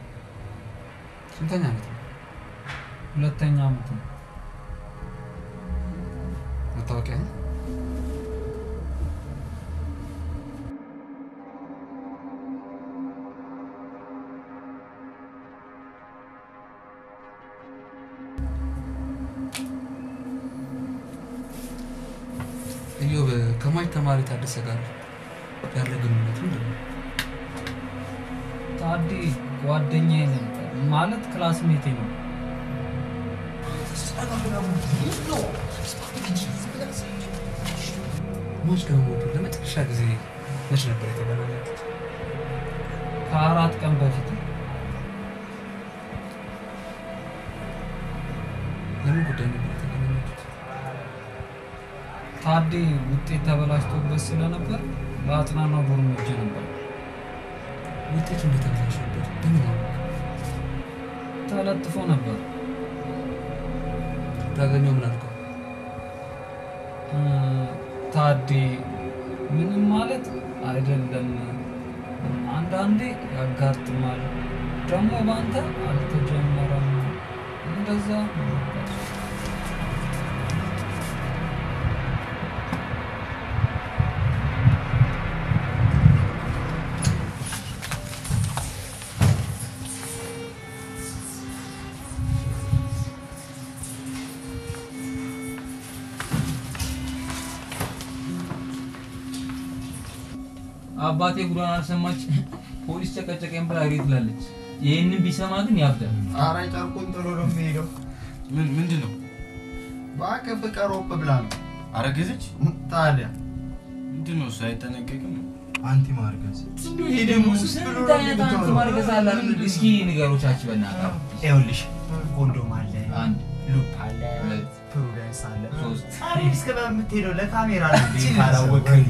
ስንተኛ ዓመት ነው? ሁለተኛ ዓመት ነው። መታወቂያ እዮብ ከማች ተማሪ ታደሰ ጋር ያለ ግንኙነት ምንድን ነው? ታዲ ጓደኛዬ ነበር ማለት ክላስሜቴ ነው። ሞች ጋር ሞቱ ለመጨረሻ ጊዜ መች ነበር የተገናኛችሁት? ከአራት ቀን በፊት በምን ጉዳይ ነበር የተገናኛችሁት? ታዴ ውጤት ተበላሽቶበት ስለነበር ለአጽናናው ዶርም ሄጄ ነበር። ውጤቱ እንደተበላሸበት በምን አወቅ? ተለጥፎ ነበር። ታገኘው ምን አልከው? እ፣ ታዴ ምንም ማለት አይደለም፣ አንዳንዴ ያጋጥማል፣ ደግሞ በአንተ አልተጀመረም። እንደዛ ነበር። አባቴ ጉዳን አልሰማች ፖሊስ ጨቀጨቀኝ ብላ እሪ ትላለች። ይህንን ቢሰማ ግን ያብዳል። ኧረ ጨርቁን ጥሎ ነው የሚሄደው። ምን ምንድን ነው? እባክህ ፍቅር ኦፕ ብላ ነው። አረገዘች? ታዲያ ምንድን ነው እሱ አይጠነቀቅም? አንቲ ማርገዝ ይሄ ደግሞ ስንት አይነት አንቲ ማርገዝ አለ አይደል? እስኪ ንገሮቻች በእናትህ። ይኸውልሽ ኮንዶም አለ፣ አንድ ሉፕ አለ፣ ሁለት ፕሩደንስ አለ፣ ሶስት አሬ እስከ በምትሄደው ለካሜራ ነው እንዴ ካላወቅህ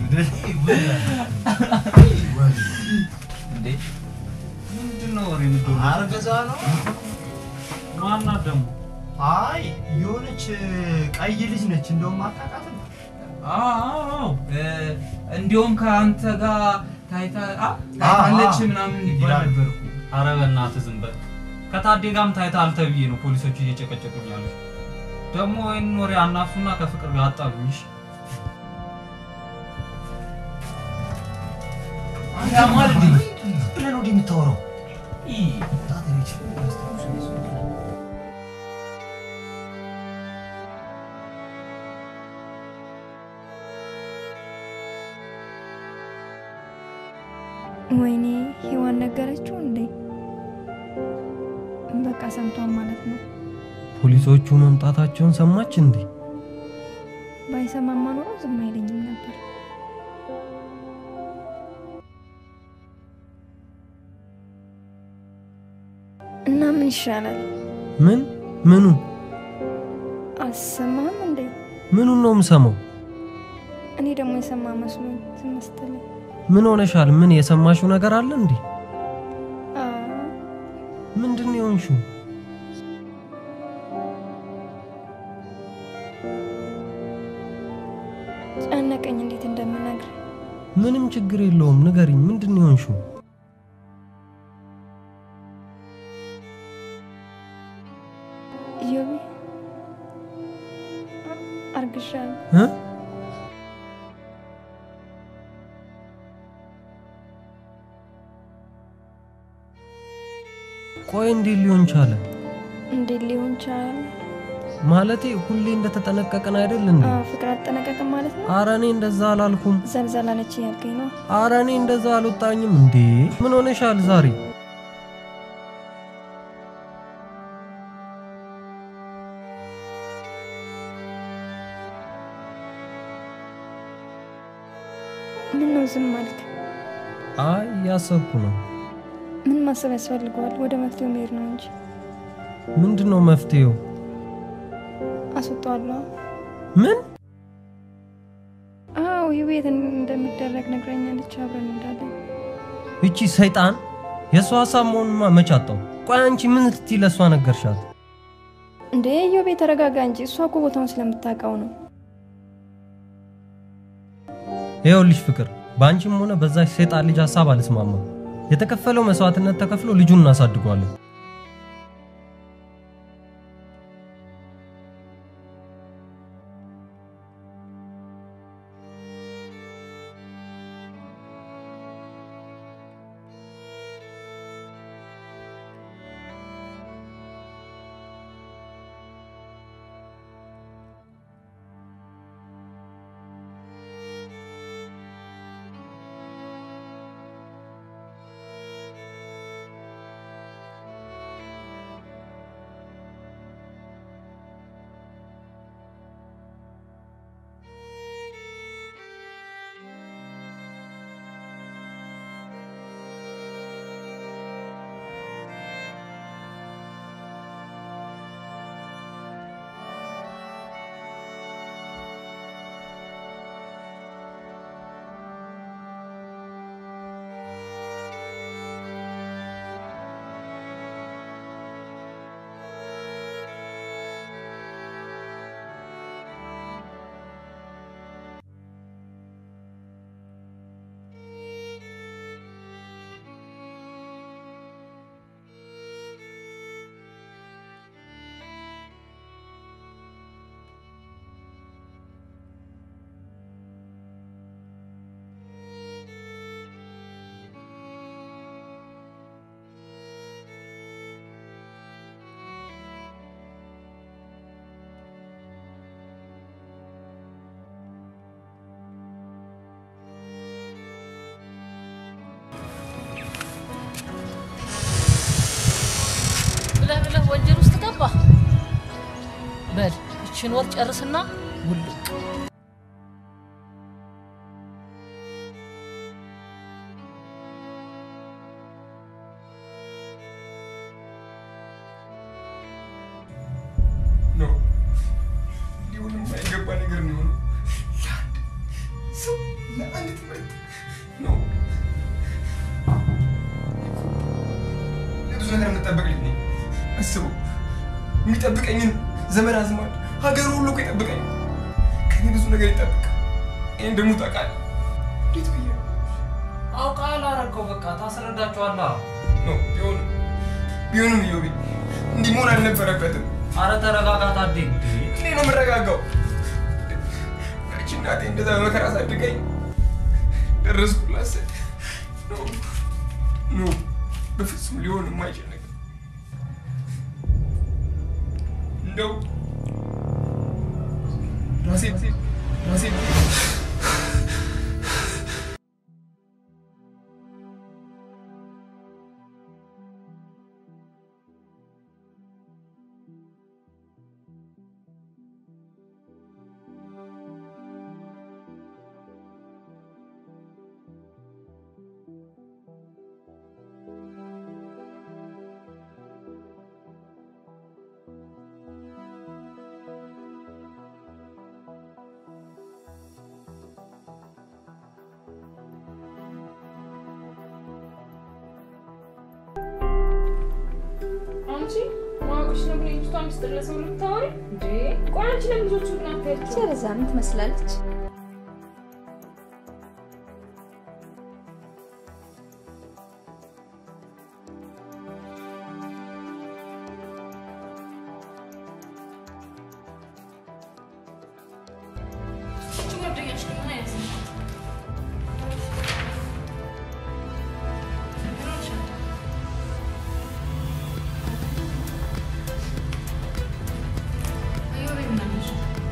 እንዴ ምንድን ነው ወሬ የምትደውለው? አርገዛ ነው። ማናት ደግሞ? አይ የሆነች ቀይ ልጅ ነች። እንደውም አታውቃትም። አዎ እ፣ እንዲያውም ከአንተ ጋር ታይታ አ ታይታለች ምናምን ይባል ነበር እኮ። አረ በእናትህ ዝም በል። ከታዴ ጋርም ታይተሃል ተብዬ ነው ፖሊሶቹ እየጨቀጨቁኝ ያሉት። ደግሞ ይህን ወሬ አናፍሱና ከፍቅር ጋር አጣሉኝ። እሺ? ያማል እንዴ? ብለህ ነው እንዲህ የምታወራው? ወይኔ ሔዋን ነገረችው እንዴ? በቃ ሰምቷል ማለት ነው። ፖሊሶቹ መምጣታቸውን ሰማች እንዴ? ባይሰማማ ኖሮ ዝም አይለኝም ነበር። እና ምን ይሻላል? ምን ምኑን አሰማም እንዴ? ምኑን ነው የምሰማው? እኔ ደግሞ የሰማ መስሎኝ ዝም ስትለኝ ምን ሆነሻል? ምን የሰማሽው ነገር አለ እንዴ? አ፣ ምንድን ነው የሆንሽው? ጨነቀኝ እንዴት እንደምነግር። ምንም ችግር የለውም ንገሪኝ። ምንድን ነው የሆንሽው? ኢዮቤ አ- አርግሻለሁ። እ? ቆይ እንዴት ሊሆን ቻለ? እንዴት ሊሆን ቻለ? ማለቴ ሁሌ እንደተጠነቀቅን አይደል እንዴ? አ፣ ፍቅር አጠነቀቅም ማለት ነው። አረ እኔ እንደዛ አላልኩም። ዘልዘላለች ያልከኝ ነው። አረ እኔ እንደዛ አልወጣኝም እንዴ። ምን ሆነሻል ዛሬ? ምን ነው ዝም አልክ? አይ እያሰብኩ ነው። ምን ማሰብ ያስፈልገዋል? ወደ መፍትሄው መሄድ ነው እንጂ ምንድን ነው መፍትሄው? አስወጣዋለሁ። ምን? አዎ ይህ ቤት እንደሚደረግ ነግረኛለች። አብረን እንዳለን እቺ ሰይጣን የእሷ ሀሳብ መሆኑንማ መች አጣው? ቆይ አንቺ ምን ስትይ ለእሷ ነገርሻት? እንዴ ኢዮቤ ተረጋጋ እንጂ እሷ እኮ ቦታውን ስለምታውቀው ነው። ይኸውልሽ ፍቅር፣ በአንቺም ሆነ በዛች ሰይጣን ልጅ ሀሳብ አልስማማም። የተከፈለው መስዋዕትነት ተከፍሎ ልጁን እናሳድገዋለን። በል እችን ወር ጨርስና ውልቅ ነው ሊሆንም የማይገባ ነገር ነው የሆነው። ለአንድ ሰው ለአንድ ትምህርት ነው ለብዙ ነገር የምጠበቅ ልጅ ነኝ። አስበው የሚጠብቀኝን ዘመድ አዝማድ ሀገሩ ሁሉ እኮ ይጠብቀኝ። ከኔ ብዙ ነገር ይጠብቅ። ይህን ደግሞ ታውቃለህ። እንዴት ብዬ አውቃለሁ አረከው በቃ ታስረዳቸዋለህ። ነው ቢሆንም ቢሆንም እዮቤ እንዲህ መሆን አልነበረበትም። አረ ተረጋጋ ታዴ። እንዴ ነው የምረጋጋው? ያቺ እናቴ እንደዛ በመከራ አሳድገኝ ደረስኩላት ስል ኖ ኖ በፍጹም ሊሆን የማይችል ነገር እንደው ራሴ ራሴ አንቺ ማወቅሽ ነው ግን ልጅቷ ሚስጥር ለሰው ልታወሪ እንዴ? ቆይ አንቺ ለምን ልጆቹ ግን አታያቸው? ስለዛ ምን ትመስላለች? እቺ ጓደኛሽ ግን ምን አይነት ናት? እዮቤ ምን አለሽ?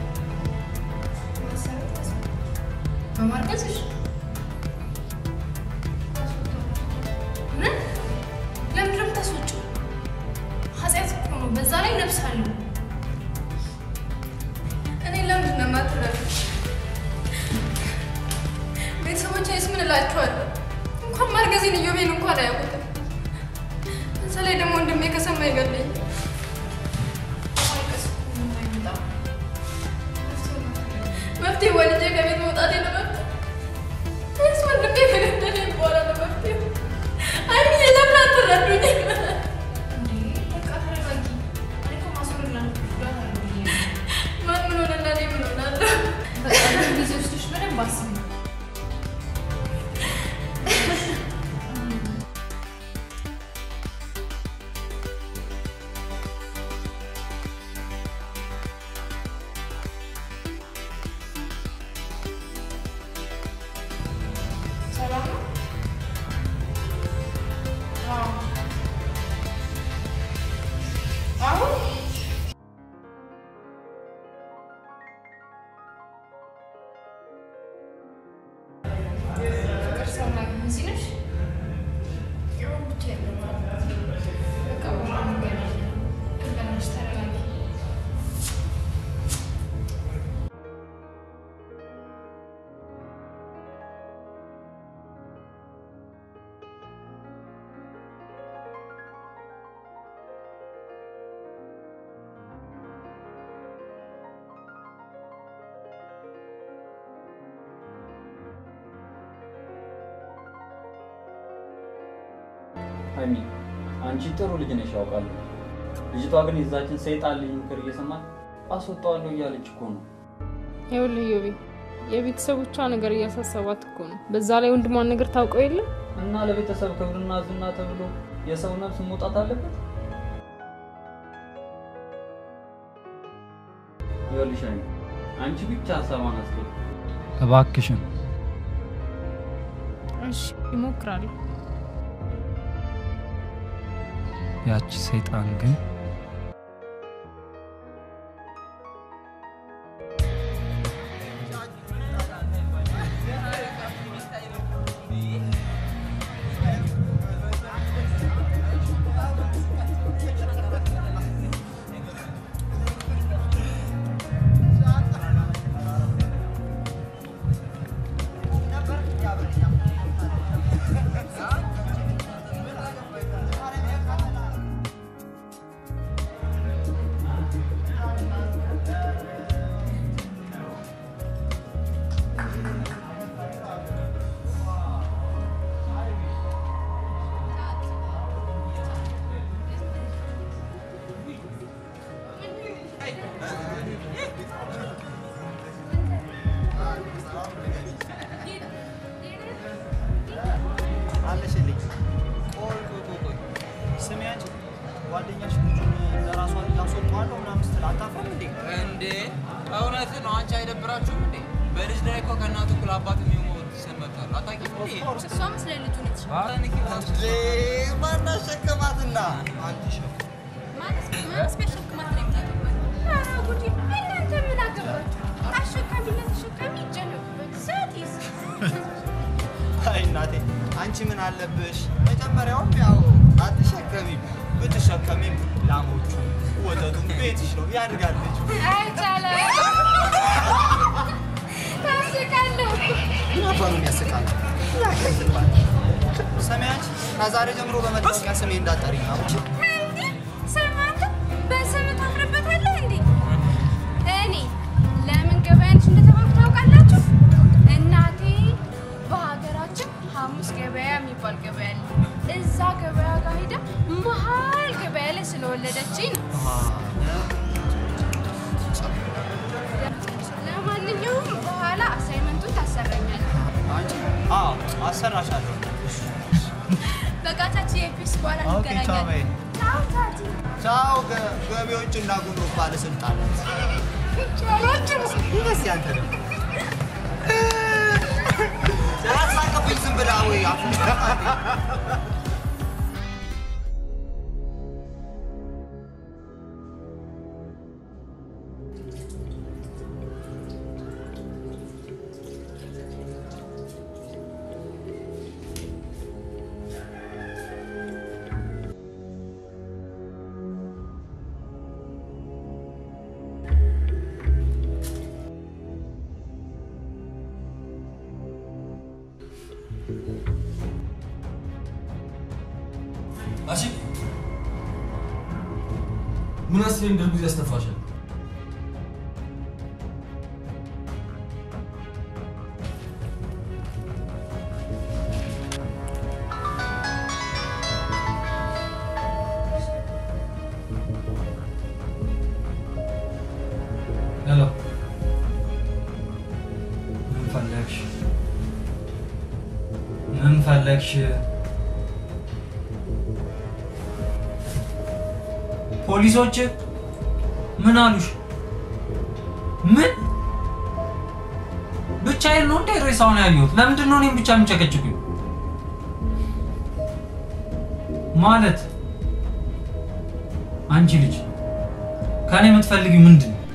በማርገዝሽ ምን? ለምንድን ነው የምታስወጪው? ኃጢአት እኮ ነው። በዛ ላይ ነፍስ አለው። እኔ ለምንድን ነው የማትረዱት? ቤተሰቦቼስ ምን እላቸዋለሁ? እንኳን ማርገዜን እዮቤን እንኳን አያውቁትም። በዛ ላይ ደግሞ ወንድሜ ከሰማ ይገለኝ። መፍትሄ ወልጄ ከቤት መውጣቴ ነው መፍትሄ ወይስ ወንድሜ ከገደለኝ በኋላ ነው መፍትሄው? አይምዬ ለምን አትረዱኝ? በቃ ተረጋጊ። እኔ እኮ ማስወረድ ላልኩሽ አለው ብዬ ነው። ማን ምን ሆነና እኔ ምን ሆናለሁ? በቃ ግን ጊዜ ወስደሽ በደንብ አስቢ። ሰላም ነው? አዎ። አሁን ፍቅር ሰማኝ። እዚህ ነሽ? ይኸው ብቻዬን ነው የማወራው። በቃ በኋላ እንገናኛለን። ግን በእናትሽ ተረጋጊ። ሀይሚ አንቺ ጥሩ ልጅ ነሽ ያውቃለሁ። ልጅቷ ግን የዛችን ሰይጣን ልጅ ምክር እየሰማች አስወጣዋለሁ እያለች እኮ ነው። ይኸውልህ ዮቤ የቤተሰቦቿ ነገር እያሳሰባት እኮ ነው። በዛ ላይ ወንድሟን ነገር ታውቀው የለ እና ለቤተሰብ ክብርና ዝና ተብሎ የሰው ነፍስ መውጣት አለበት? ይኸውልሽ ሀይሚ አንቺ ብቻ ሀሳቧን አስገቢ እባክሽን። እሺ ይሞክራለሁ። ያቺ ሰይጣን ግን አልነገራችሁም እንዴ? በልጅ ላይ እኮ ከእናቱ እኩል አባት የሚሞት ሰንበታል። አታውቂም እንዴ? እሷ መስለ ልጁ ነች። ማን አሸከማትና አንቺ ሸ ማንስ ማንስ ቢያሸክማት ነው የምታገባት? ኧረ ጉዴ! እናንተ ምን አገባችሁ? አሸካሚና ተሸካሚ ይጨነቁበት። ሰቲስ አይ እናቴ አንቺ ምን አለብሽ? መጀመሪያውም ያው አትሸከሚም። ብትሸከሚም ላሞቹ ወተቱም ቤትሽ ነው ያድጋል ልጁ። አይቻለም። ታስቃለሁ። ምን አባ ነው የሚያስቃል? ያከትባል ሰሚያች ከዛሬ ጀምሮ በመታወቂያ ስሜ እንዳጠሪኝ ነው። እንዴ ሰማንተ በስም ታፍርበታለህ እንዴ? እኔ ለምን ገበያንሽ እንደተባልኩ ታውቃላችሁ? እናቴ በሀገራችን ሐሙስ ገበያ የሚባል ገበያ አለ። እዛ ገበያ ጋር ሄዳ መሀል ገበያ ላይ ስለወለደችኝ ነው። ለማንኛውም በኋላ አሳይመንቱን ታሰረኛለህ። አንቺ አዎ አሰራሻለሁ። በቃ ታች የፒስ በኋላ ኦኬ ቻው በይ። እንገናኛለን። ቻው ታቲ። ቻው ገ- ገቢዎችና ጉምሩክ ባለስልጣናት። እንደዚህ አንተ ደግሞ ሳያሳቅብኝ ዝም ብላ ወይ አፍንጫ አሺ ምን አስሬ እንደ ጊዜ ያስተፋሻል? ሄሎ ምን ፈለግሽ? ምን ፈለግሽ? ፖሊሶች ምን አሉሽ? ምን ብቻዬን ነው እንዴ ሬሳውን ያየሁት? ለምንድን ነው እኔም ብቻ የምጨቀጭቁኝ? ማለት አንቺ ልጅ ከኔ የምትፈልጊው ምንድን ነው?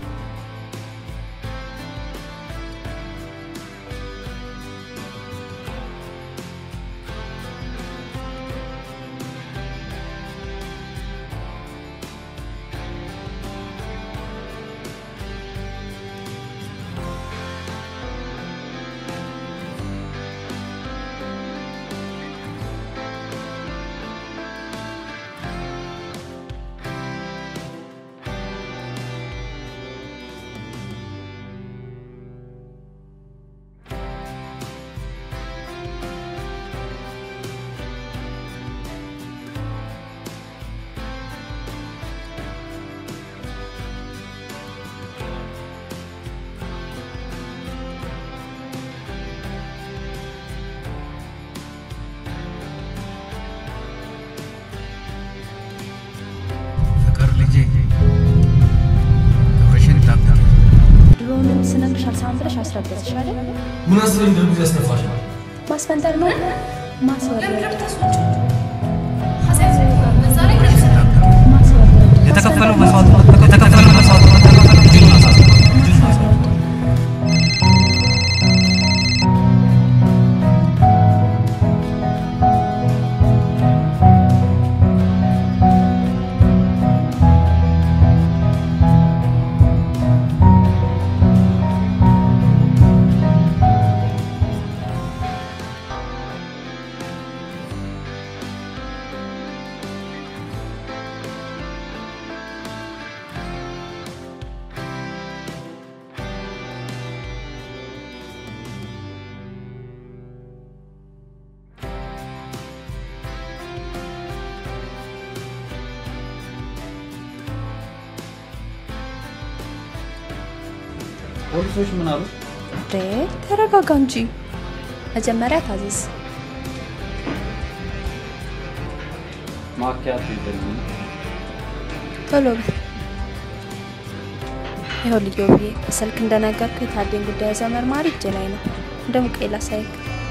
ፍቅር ልጄ ክብርሽን ጠብቂ። ድሮውንም ስነግርሽ አልሰማም ብለሽ አስረገዝሽ አይደል? ምን አስሬ እንደ ጊዜ ያስተፋሻል? ማስፈንጠር ነው ማስወረድ የተከፈለው መስዋዕትነት የተከፈለው መስዋዕትነት ተከፈለ ልጁን ማሳት ልጁን ማሳት ፖሊሶች ምን አሉ? እንዴ ተረጋጋ እንጂ መጀመሪያ ታዘዝ። ማኪያቶ የለኝም። ቶሎ በል። ይኸው ልዩ ብዬ በስልክ እንደነገርኩ የታዴን ጉዳይ ያዘ መርማሪ እጄ ላይ ነው። እንደውም ቀይ ላሳይክ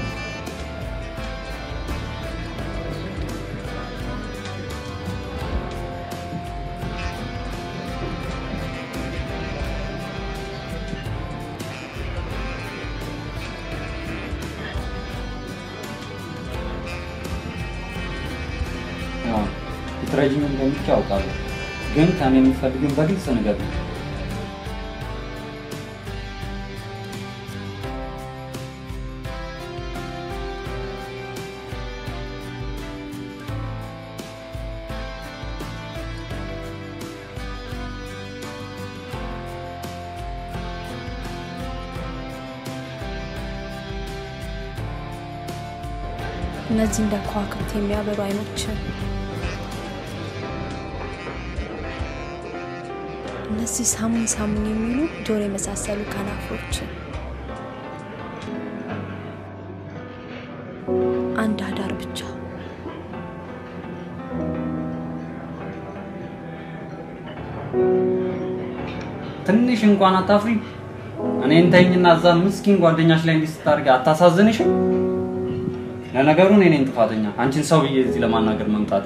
አዎ፣ ልትረጂኝ እንደምትችይ አውቃለሁ፣ ግን ከኔ የምትፈልጊውን በግልጽ ንገሪኝ። እነዚህ እንደ ከዋክብት የሚያበሩ አይኖች፣ እነዚህ ሳሙን ሳሙን የሚሉ ጆሮ የመሳሰሉ ከናፍሮች፣ አንድ አዳር ብቻ ትንሽ እንኳን አታፍሪ? እኔን ተይኝና እዛ ምስኪን ጓደኛሽ ላይ እንዲህ ስታደርጊ አታሳዝንሽም? ለነገሩ እኔ ነኝ ጥፋተኛ፣ አንቺን ሰው ብዬ እዚህ ለማናገር መምጣቴ።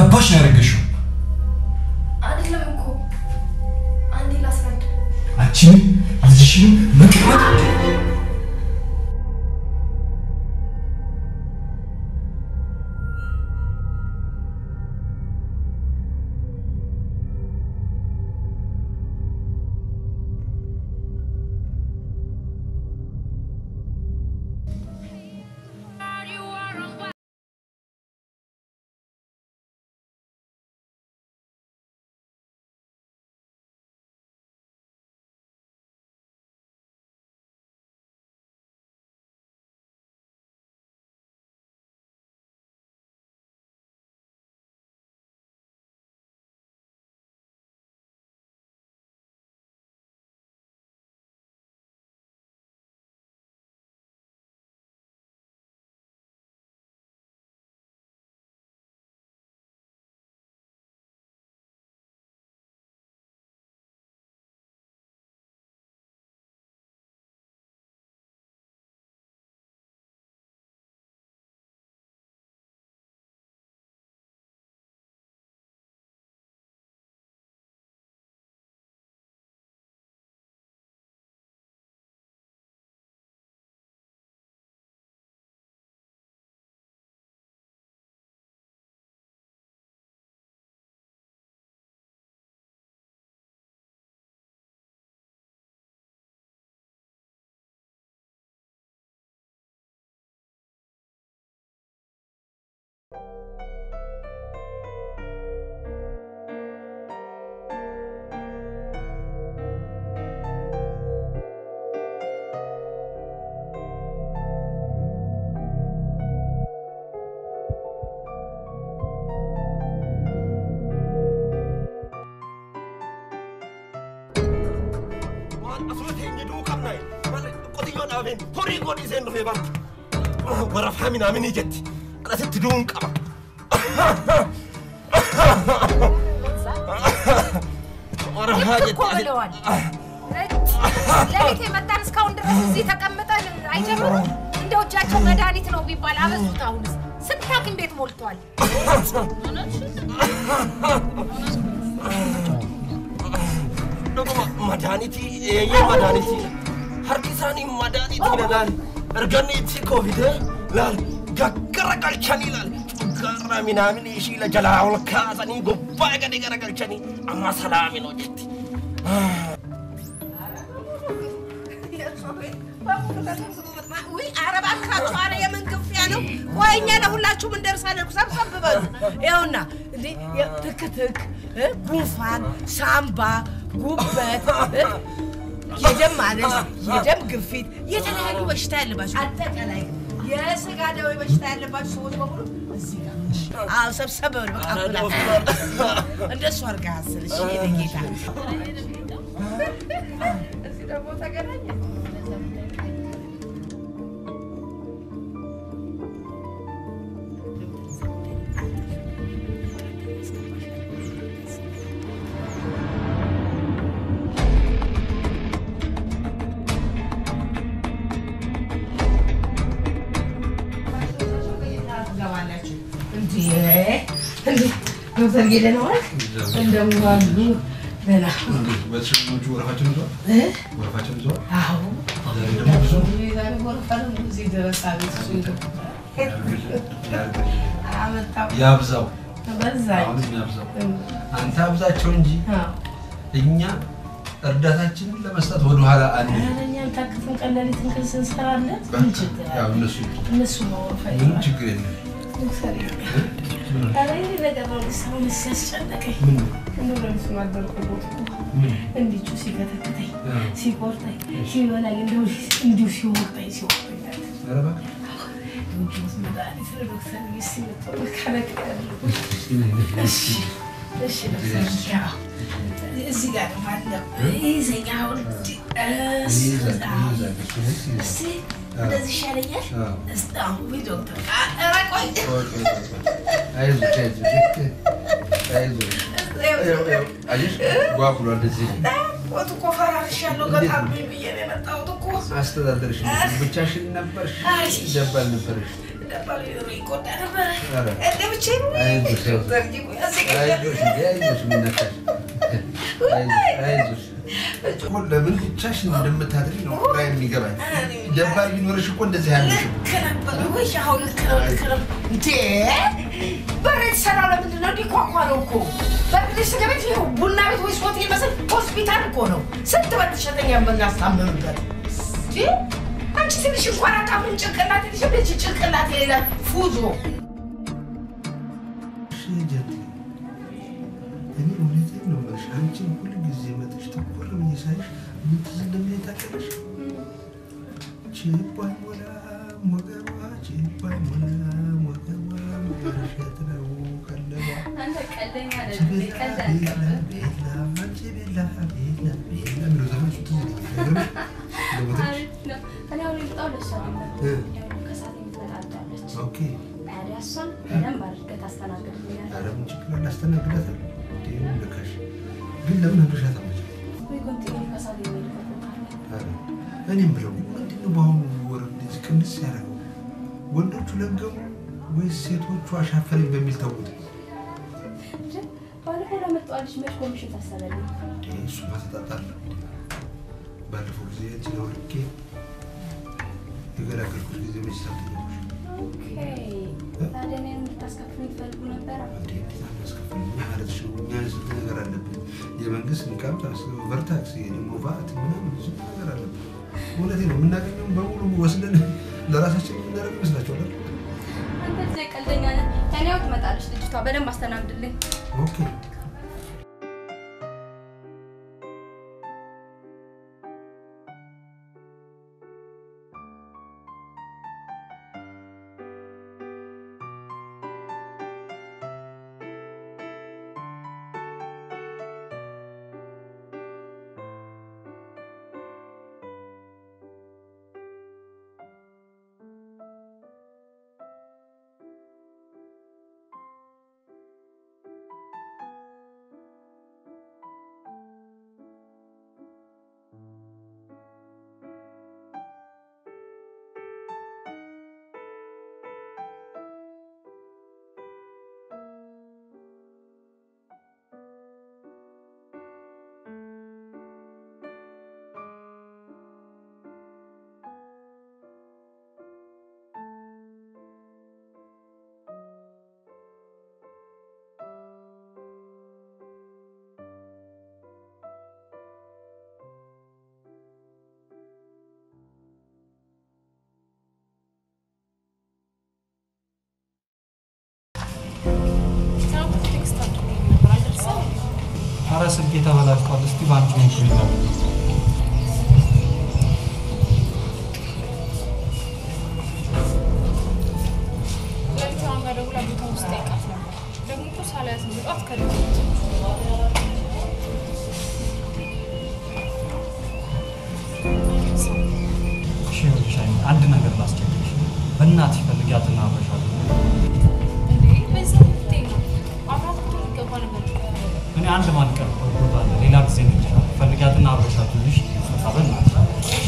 አባሽ ነው ያደረገሽው? አይደለም እኮ አንዴ ላስረዳ። አንቺንም ልጅሽንም መቅረት asuma teenya duu qabna qotiyyoon dhaabeen horii godhi iseen dhufee bara warra faaminaaminii jetti dhasitti duun qaba warra haa እኮ ብለዋል። ሌሊት የመጣን እስካሁን ድረስ እዚህ ተቀምጠን አይጀምሩም። እንደው እጃቸው መድኃኒት ነው ቢባል አበዙት። አሁንስ ስንት ሐኪም ቤት ሞልቷል። dhuguma madaanitii eeyyee madaanitii harki isaanii madaanitii laal erganni itti koofidee laal gaggara galchanii laal gara minaaminii ishii la jalaa ol kaasanii gubbaa gadi gara galchanii amma salaaminoo jetti. ውይ ኧረ እባካችሁ፣ ኧረ የምን ግፊያ ነው? ቆይ እኛ ለሁላችሁም እንደርሳለን። ሰብሰብ በሉ። ይኸውና እንዴ ትክትክ፣ እ፣ ጉንፋን፣ ሳምባ፣ ጉበት፣ እ፣ የደም ማነስ፣ የደም ግፊት፣ የተለያዩ በሽታ ያለባችሁ አጠቃላይ የስጋ ደዌ በሽታ ያለባችሁ ሰዎች በሙሉ እዚህ ጋር አዎ፣ ሰብሰብ በሉ። በቃ ብላ እንደሱ አድርገህ አስል። እሺ የኔ ጌታ እዚህ ደግሞ ተገናኘ ትገባላችሁ። እንዴ እንዴ ዶክተር ጌደነዋል እንደምን ዋሉ? ደህና ቤተሰቦቹ ወረፋቸውን ይዘዋል? እ? ወረፋቸውን ይዘዋል? አዎ ዛሬ ደግሞ ብዙ ነው። ዛሬ ወረፋ ነው እዚህ ድረስ አቤት እሱ ይገባል። አመጣው ያብዛው በዛኝ አሁንም ያብዛው። አንተ አብዛቸው እንጂ እኛ እርዳታችንን ለመስጠት ወደኋላ አንል። ኧረ እኛን ታክተን ቀለሊት እንክል ስንሰራለት ምን ችግር አለ? ያው እነሱ እነሱ ነው ወረፋ ምንም ችግር የለም። ዶክተር ኧረ ይሄ ነገር ነው ሊሰማው ሲያስጨነቀኝ ምን ነው? እንደው ለምስሉ አደርኩት ምን? እንዲቹ ሲከተክተኝ አዎ። ሲቆርጠኝ ሲበላኝ እንደው እንዲሁ ሲወቅጠኝ ሲወቅጠኝ ኧረ እባክህ ጁስ መድኃኒት ዶክተር ጊስ መጥቶ ከለቅ እሺ እሺ ዶክተር ያው እዚህ ጋር ነው አለው ይዘኛ አሁን እስቲ እስቲ እንደዚህ ይሻለኛል እስቲ አሁን ወይ ዶክተር ኧረ ቆይ አይዞሽ አይዞሽ አይዞሽ። አየሽ ጓጉሏል እንደዚህ ወጥ እኮ ፈራርሻለሁ በጣም ብዬ ነው የመጣሁት እኮ አስተዳደርሽ ብቻሽን ነበርሽ አይ። ደባል ነበርሽ ደባል ይቆጣ ነበረ። ኧረ፣ እንደ ብቻዬን ወይ አይዞሽ፣ ዘርጊ ቆይ አስቀኝ። አይዞሽ እንዴ፣ አይዞሽ ምን ነካሽ? አይዞሽ፣ አይዞሽ። እኮ ለምን ብቻሽን እንደምታድሪ ነው ግራ የሚገባኝ። ደባል ቢኖርሽ እኮ እንደዚህ ያለሽም ልክ ነበር ወይ? አሁን ልክ ነው፣ ልክ ነው። እንዴ በር የተሰራው ለምንድን ነው? እንዲኳኳ ነው እኮ በር ስጋ ቤት ይኸው ቡና ቤት ወይስ ሆቴል መስል ሆስፒታል እኮ ነው። ስንት በተሸተኛ የምናስታምምበት እንዴ አንቺ ትንሽ እንኳን አታፍሪም? ጭንቅላት ትንሽ ብለች ጭንቅላት የሌለ ፉዞ እኔ እውነቴን ነው የምልሽ። አንቺን ሁል ጊዜ መጥሽ ትኩር ብዬ ሳይሽ ምን ትዝ እንደሚለኝ ታውቂያለሽ? ችቦ አይሞላም ወገቧ፣ ችቦ አይሞላም ወገቧ፣ መሸት ነው ቀለቧ። አንተ ቀልደኛ ነህ። ቤላ ቀልድ ቤላ አልቀበል። ቤላ አንቺ ቤላ ቤላ ቤላ የሚለው ዘፈን እሱ ትዝ ይለኛል። አይገርምሽ? ለሞተች አሪፍ ነው። እኔ አሁን የመጣው ለእሷ አይደለም። እ ያው ከሰዓት የምትመጣለች። ኦኬ ታዲያ እሷን በደንብ አድርገህ ታስተናግድልኛለህ። ኧረ ምን ችግር አለ? አስተናግዳታለሁ። እንዴ ምን ልካሽ? ግን ለምን አብረሻት አትመጭም? ወይ ኮንቲኒ ከሰዓት የሚሄድበት ቦታ አለ። ኧረ እኔም ብለው ምንድን ነው በአሁኑ ወር እንደዚህ ቅንስ ያደረገው? ወንዶቹ ለገሙ ወይስ ሴቶቹ አሻፈረኝ በሚል ተውት? እንጂ ባለፈው ለመጣዋ ልጅ መች ኮሚሽን ታሰበልኝ? እንዴ እሱማ ተጣጣለ። ባለፈው ጊዜ እጅ ነው ልኬ የገላገልኩት ጊዜ መች ሳትኛሽ ኦኬ። ታዲያ እኔን እንድታስከፍሉኝ ትፈልጉ ነበረ? ማለት ነው። እኛ ስንት ነገር አለብን። የመንግስት ኢንካም ታክስ፣ ኦቨርታክስ፣ የደሞ ቫት ምናምን ብዙ ነገር አለብን። እውነቴ ነው። የምናገኘውን በሙሉ ወስደን ለራሳችን የምናደርግ ይመስላችኋል? አይደል? አንተ እዚህ ቀልደኛ ነህ። እኔ ያው ትመጣለች ልጅቷ። በደንብ አስተናግድልኝ። ኦኬ ኧረ ስልኬ ተበላሽቷል። እስቲ ባንቺ ሞክሪልኝ። ለሊቷን ጋር ደውላ ቦታ ውስጥ ጠይቃት ነበር። ደግሞ እኮ ሳላያት ነው በጠዋት ከደወ እሺ ይኸውልሽ፣ አይኔ አንድ ነገር ላስቸግርሽ። በእናትሽ ፈልጊያትና አብረሻለሁ። እንዴ በዛ ልትይ ነው አብራት እኮ ሊገባ ነበር። እኔ አንድ ማልቀር ቦታ አለ። ሌላ ጊዜ እንችላለን። ፈልጊያትና አብረሻለሁ። ልሽ በእናትሽ እሺ?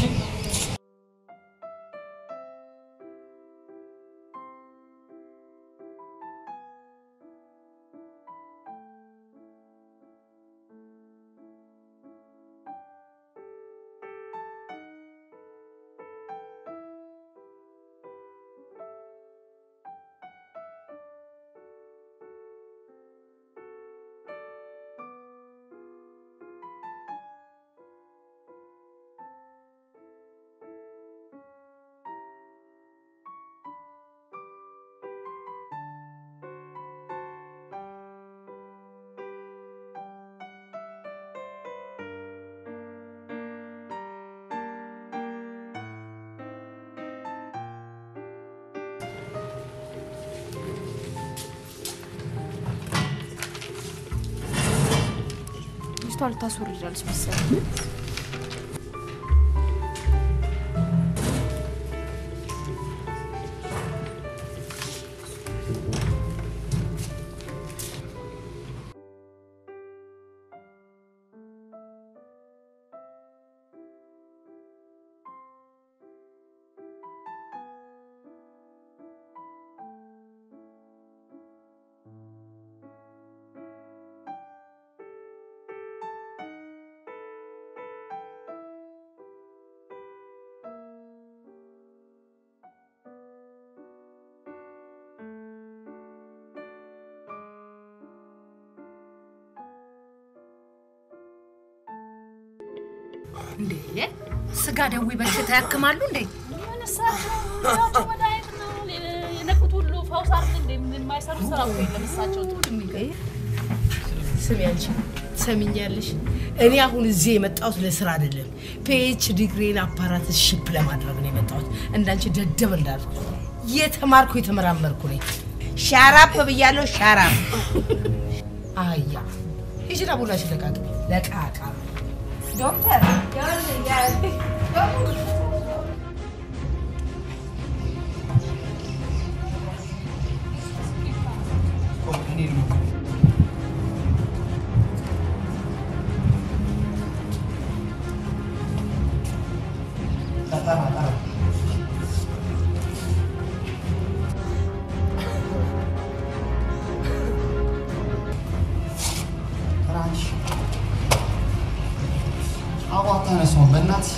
ልጅቷ ልታስወርዳለች መሰለኝ። እንዴ ስጋ ደዌ በሽታ ያክማሉ እንዴ? እሳቸው መድኃኒት ነው የነቁት ሁሉ ፈውስ አይደል እንዴ? ምን የማይሰሩ ስራ እኮ የለም እሳቸው ጥሩ የሚገርም ስሚ አንቺ ትሰሚኛለሽ? እኔ አሁን እዚህ የመጣሁት ለስራ አይደለም። ፒኤች ዲግሪን አፓራትስ ሽፕ ለማድረግ ነው የመጣሁት። እንዳንቺ ደደብ እንዳልኩ የተማርኩ የተመራመርኩ ነኝ። ሻራፕ ብያለሁ። ሻራፕ አያ ሂጂና ቡናሽን ለቃቅ ለቃቃ ዶክተር አቧ ተነሷን በእናትህ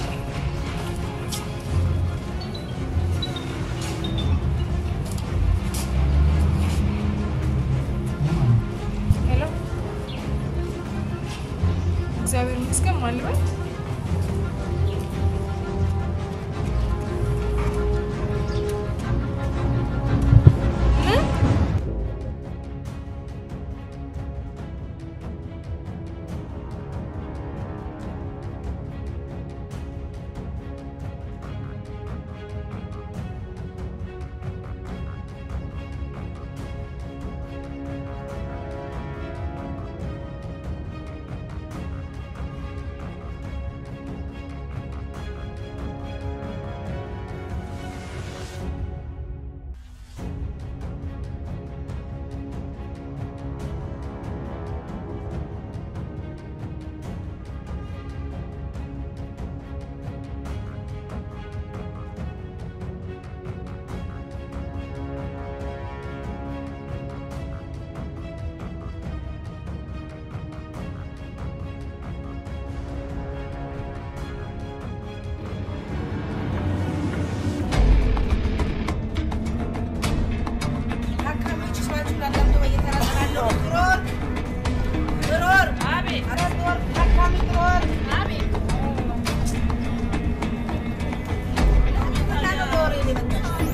ሄሎ፣ እግዚአብሔር ይመስገን። ማን ልበል? ምን? ታካሚዎች ስማችሁን አዳምጦ በየተራ እጠራለሁ። ጥሩር ጥሩር፣ አቤት። ኧረ ጥሩር፣ ታካሚ ጥሩር፣ አቤት። ምን አለ በወሬ ነው የመጣችው?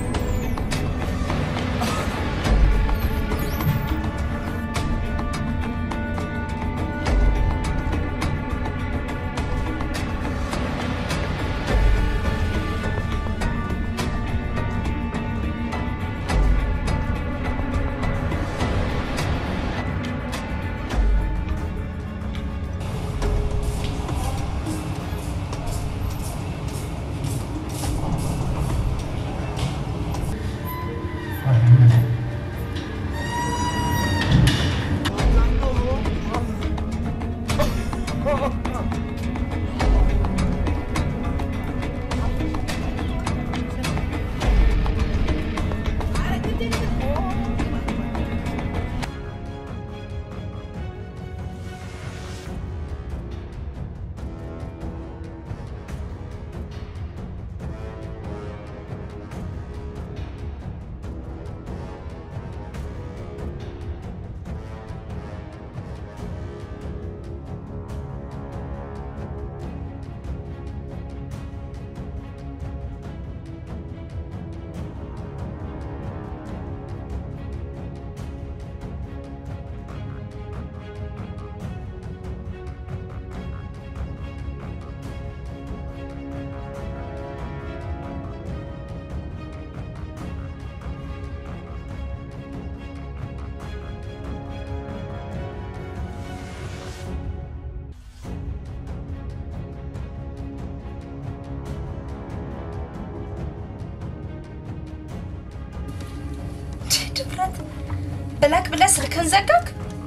ድፍረት ብለቅ ብለህ ስልክን ዘጋክ።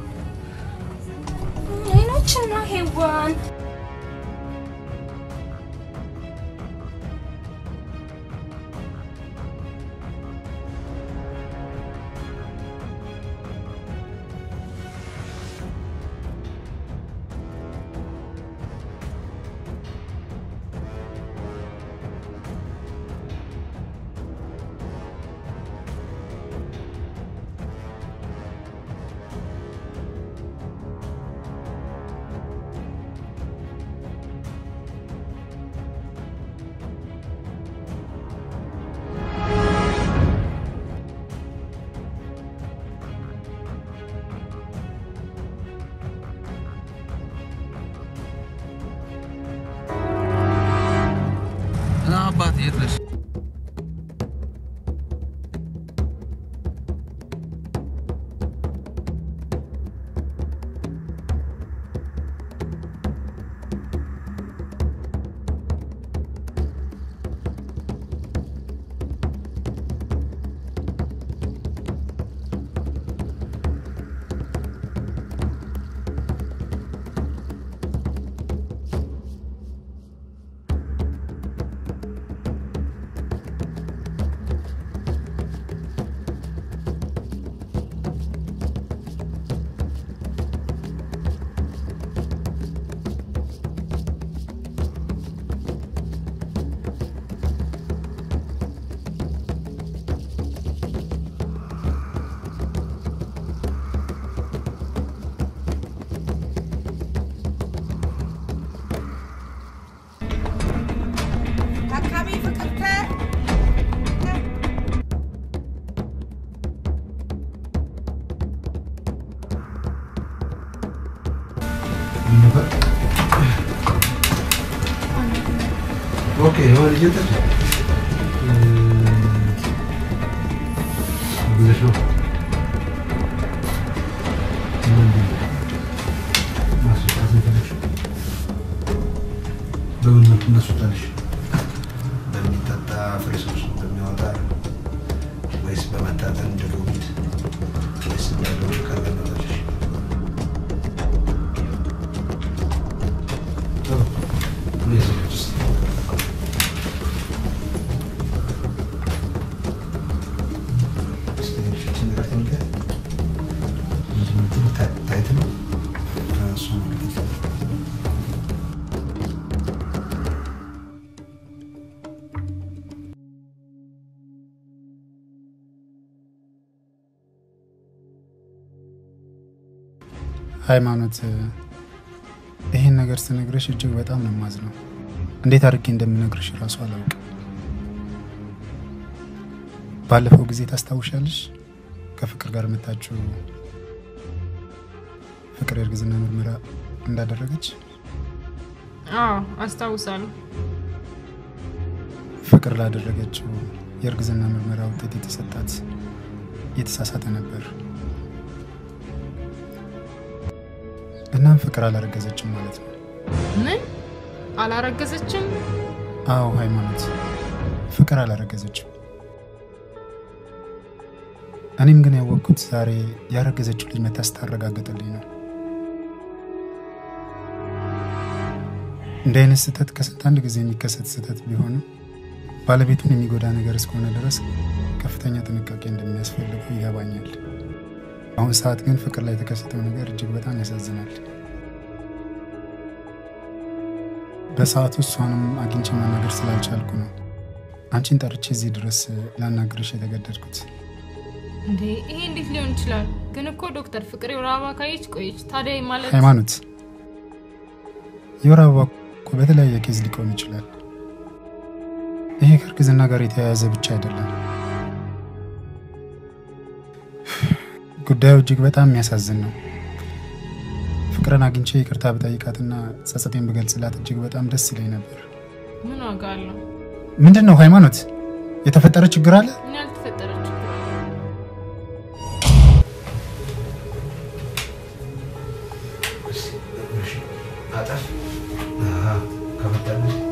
አይኖችና ሄዋን አባት የት ነሽ? ታካሚ ፍቅርተ ኦኬ የሆነ ልጅ እንትን ብለሽ ነው ምንድን ነው? ማስወጣት ነው የፈለግሽው? በምን መልኩ እናስወጣልሽ? በሚጠጣ ፍሬ ውስጥ በሚያወጣ ወይስ በመታጠን እንደ ዶሚት ወይስ ያለውን ከረመቶች ጥሩ እነዚህ ልጅ ውስጥ ሃይማኖት ይሄን ነገር ስነግርሽ እጅግ በጣም ነው የማዝነው። እንዴት አድርጌ እንደምነግርሽ እራሱ አላውቅም። ባለፈው ጊዜ ታስታውሻለሽ? ከፍቅር ጋር መታችሁ ፍቅር የእርግዝና ምርመራ እንዳደረገች አዎ አስታውሳለሁ። ፍቅር ላደረገችው የእርግዝና ምርመራ ውጤት የተሰጣት የተሳሳተ ነበር። እናም ፍቅር አላረገዘችም ማለት ነው። ምን አላረገዘችም? አዎ ሃይማኖት፣ ፍቅር አላረገዘችም። እኔም ግን ያወቅኩት ዛሬ ያረገዘችው ልጅ መታ ስታረጋገጠልኝ ነው። እንዲህ አይነት ስህተት ከስንት አንድ ጊዜ የሚከሰት ስህተት ቢሆንም ባለቤቱን የሚጎዳ ነገር እስከሆነ ድረስ ከፍተኛ ጥንቃቄ እንደሚያስፈልገው ይገባኛል። በአሁን ሰዓት ግን ፍቅር ላይ የተከሰተው ነገር እጅግ በጣም ያሳዝናል። በሰዓቱ እሷንም አግኝቼ ማናገር ስላልቻልኩ ነው አንቺን ጠርቼ እዚህ ድረስ ላናግርሽ የተገደድኩት። እንዴ ይሄ እንዴት ሊሆን ይችላል? ግን እኮ ዶክተር ፍቅር የወር አበባ ካየች ቆየች። ታዲያ ማለት ሃይማኖት፣ የወር አበባ እኮ በተለያየ ኬዝ ሊቆም ይችላል። ይሄ ከእርግዝና ጋር የተያያዘ ብቻ አይደለም። ጉዳዩ እጅግ በጣም የሚያሳዝን ነው። ፍቅርን አግኝቼ ይቅርታ ብጠይቃትና ጸጸቴን ብገልጽላት እጅግ በጣም ደስ ይለኝ ነበር። ምን ዋጋ አለው? ምንድን ነው ሃይማኖት? የተፈጠረ ችግር አለ? ምን ያልተፈጠረ ችግር አለ? አጠፍ ከፈታለች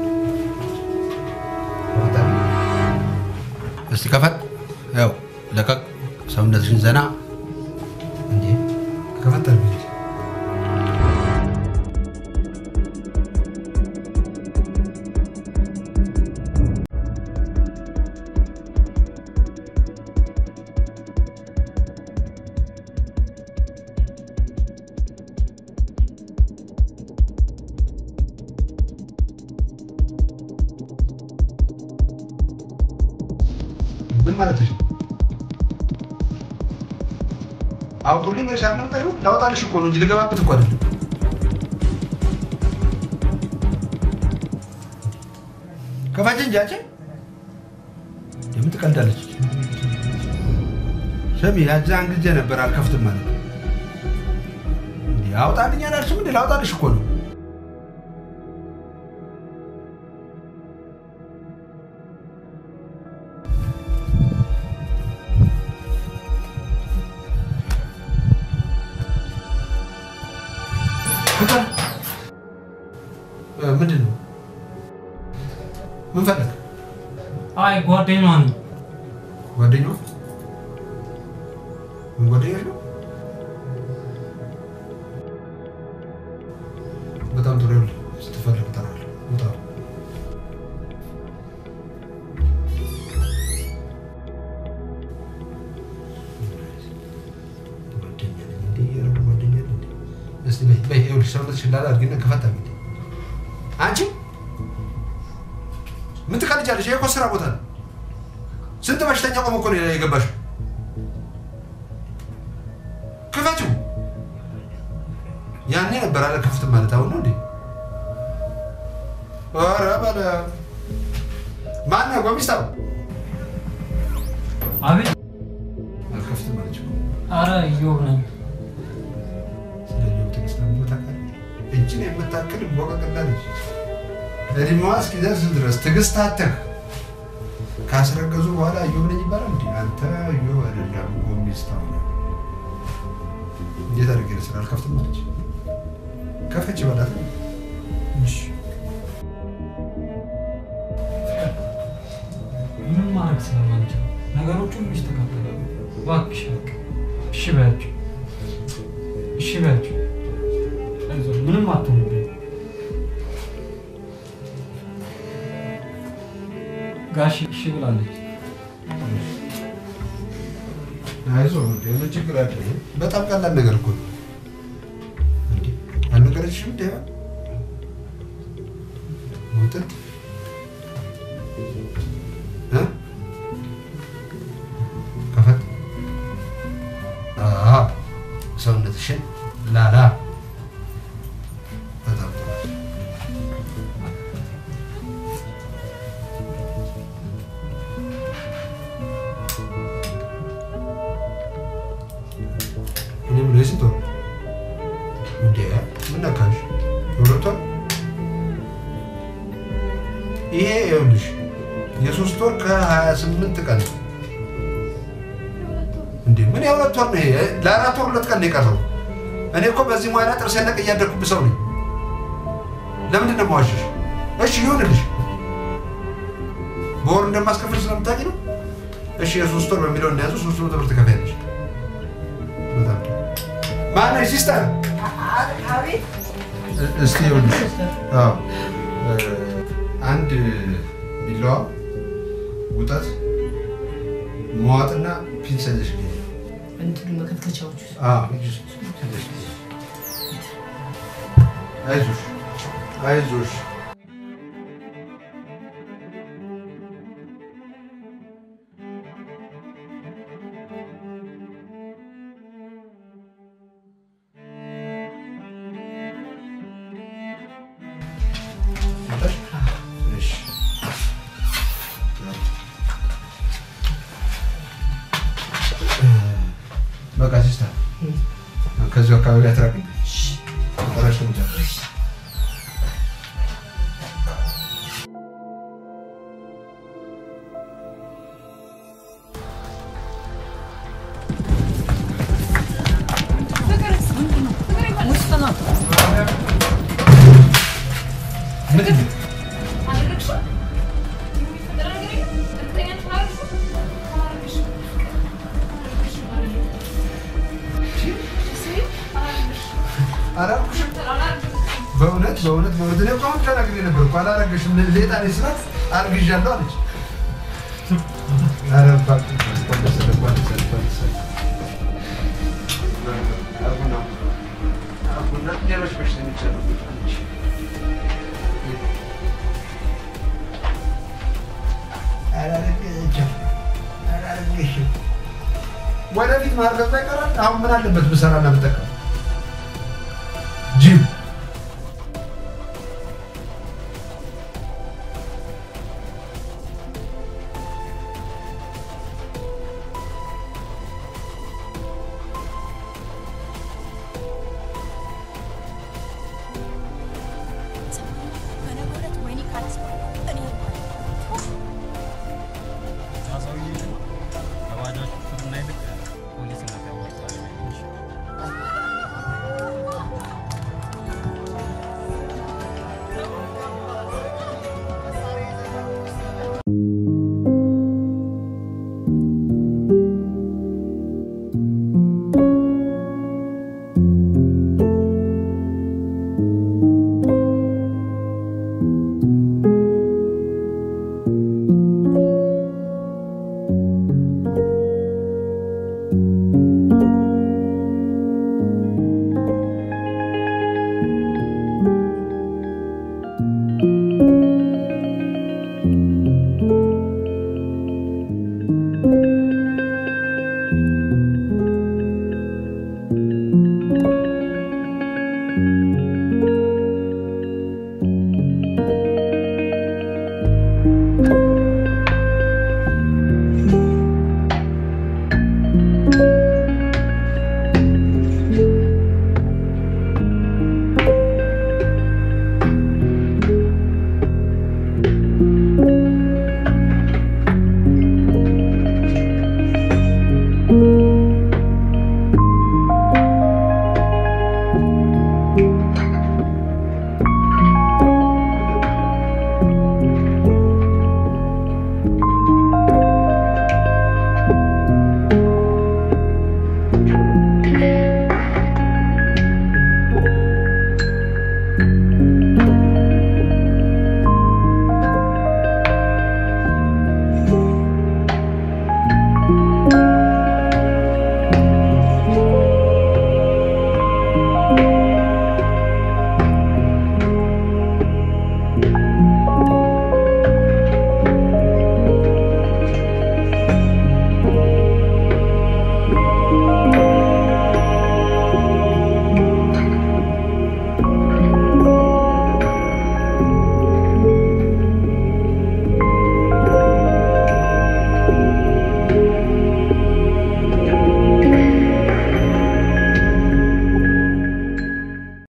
እስቲ ከፈት ያው ለቀቅ ሰውነትሽን ዘና እንዴ ከፈተል ምን ማለትሽ ነው? አውጡልኝ ወይስ አልመጣዩ? ላወጣልሽ እኮ ነው እንጂ ልገባበት እኮ አይደለም። ከፋች እንጂ አንቺ የምን ትቀልዳለች? ስሚ ያዛን ጊዜ ነበር አልከፍትም ማለት እንዴ አውጣልኝ አላልሽም እንዴ? ላውጣልሽ እኮ ነው። ፍቅር እ፣ ምንድን ነው? ምን ፈለግ? አይ ጓደኛዋ ነኝ። ጓደኛዋ ምን ጓደኛ ነው? በጣም ጥሩ ይኸውልህ፣ ስትፈልግ እጠራለሁ። ውጣ። ጓደኛ ነኝ እንዴ? ኧረ ጓደኛ ነኝ እንዴ? እስቲ በይ በይ፣ ይኸውልሽ ሰውነትሽን ላላ አድርጊና ክፈት አድርጊ። አንቺ ምን ትቀልጃለሽ? ይሄ እኮ ስራ ቦታ ነው። ስንት በሽተኛ ቆሞ እኮ ነው የገባሽው። ክፈችው። ያኔ ነበር አለ ክፍት ማለት አሁን ነው እንዴ? ኧረ በለ ማነው ጎሚስታው? አቤት። አልከፍትም አለች እኮ። አረ እዮብ ነኝ። ስለ ኢዮብ ትዕግስት ለምን ታውቃለህ? እጅን የምታክል ቦቀቅላ ልጅ እድሜዋ እስኪደርስ ድረስ ትዕግስት አተህ ካስረገዙ በኋላ ኢዮብ ነኝ ይባላል እንዴ? አንተ ኢዮብ አይደለም ጎሚስታው ነህ። እንዴት አድርጌ ልስራ? አልከፍትም አለች። ከፈች በላት። እሺ ምን ማድረግ ስለማንችል ነገሮች ሁሉ ይስተካከላሉ። እባክሽ በቃ እሺ በያቸው፣ እሺ በያቸው። አይዞህ ምንም አትሆንብኝ። ጋሽ እሺ ብላለች። አይዞህ እንዴ ምን ችግር አለ? ይሄ በጣም ቀላል ነገር እኮ ነው። እንዴ አልነገረችሽም እንዴ? ውጥት እ ከፈት አሃ ሰውነትሽን ላላ በጣም ጥሩ እኔ የምለው የስንት ወር እንዴ? ምን ነካሽ? የሁለት ወር ይሄ ይኸውልሽ የሶስት ወር ከሀያ ስምንት ቀን ነው። እንዴ ምን የሁለት ወር ነው ይሄ? ለአራት ወር ሁለት ቀን ነው የቀረው። እኔ እኮ በዚህ ሙያ ላይ ጥርሴን ነቅ እያደረኩብህ ሰው ነኝ። ለምንድን ነው የማዋሽሽ? እሺ ይሁንልሽ፣ በወር እንደማስከፍል ስለምታውቂ ነው። እሺ የሶስት ወር በሚለው እንደያዙ ሶስት መቶ ብር ትከፍያለሽ። በጣም ጥሩ። ማነው ሲስተር? አቤት እስቲ ይኸውልሽ፣ አዎ እ፣ አንድ ቢላዋ ውጠት መዋጥና ፒንስ ይዘሽ ግቢ። እንትኑ መከትከቻዎቹ አዎ ይዘሽ ይዘሽ ግቢ። አይዞሽ አይዞሽ። መጣሽ? እሺ በቃ ሲስተር ከዚሁ አካባቢ አትራቅኝ። ጠራሽ ተመቻ ምንድን ነው? አላልኩሽም? በእውነት በእውነት በእውነት እኔ እኮ አሁን ተናግሬ ነበር እኮ አላረገሽም። ሌጣ ነኝ ስላት አርግዣለሁ አለች። ኧረ እባክህ እንኳን ደስ አለህ፣ እንኳን ደስ አለህ፣ እንኳን ደስ አለህ። አቡነ አቡነ ሌሎች በሽተኞች አሉበት አለች። አላረገችም፣ አላረገሽም። ወደፊት ማርገዝ ይቀራል። አሁን ምን አለበት ብሰራና ብጠቀም ጅብ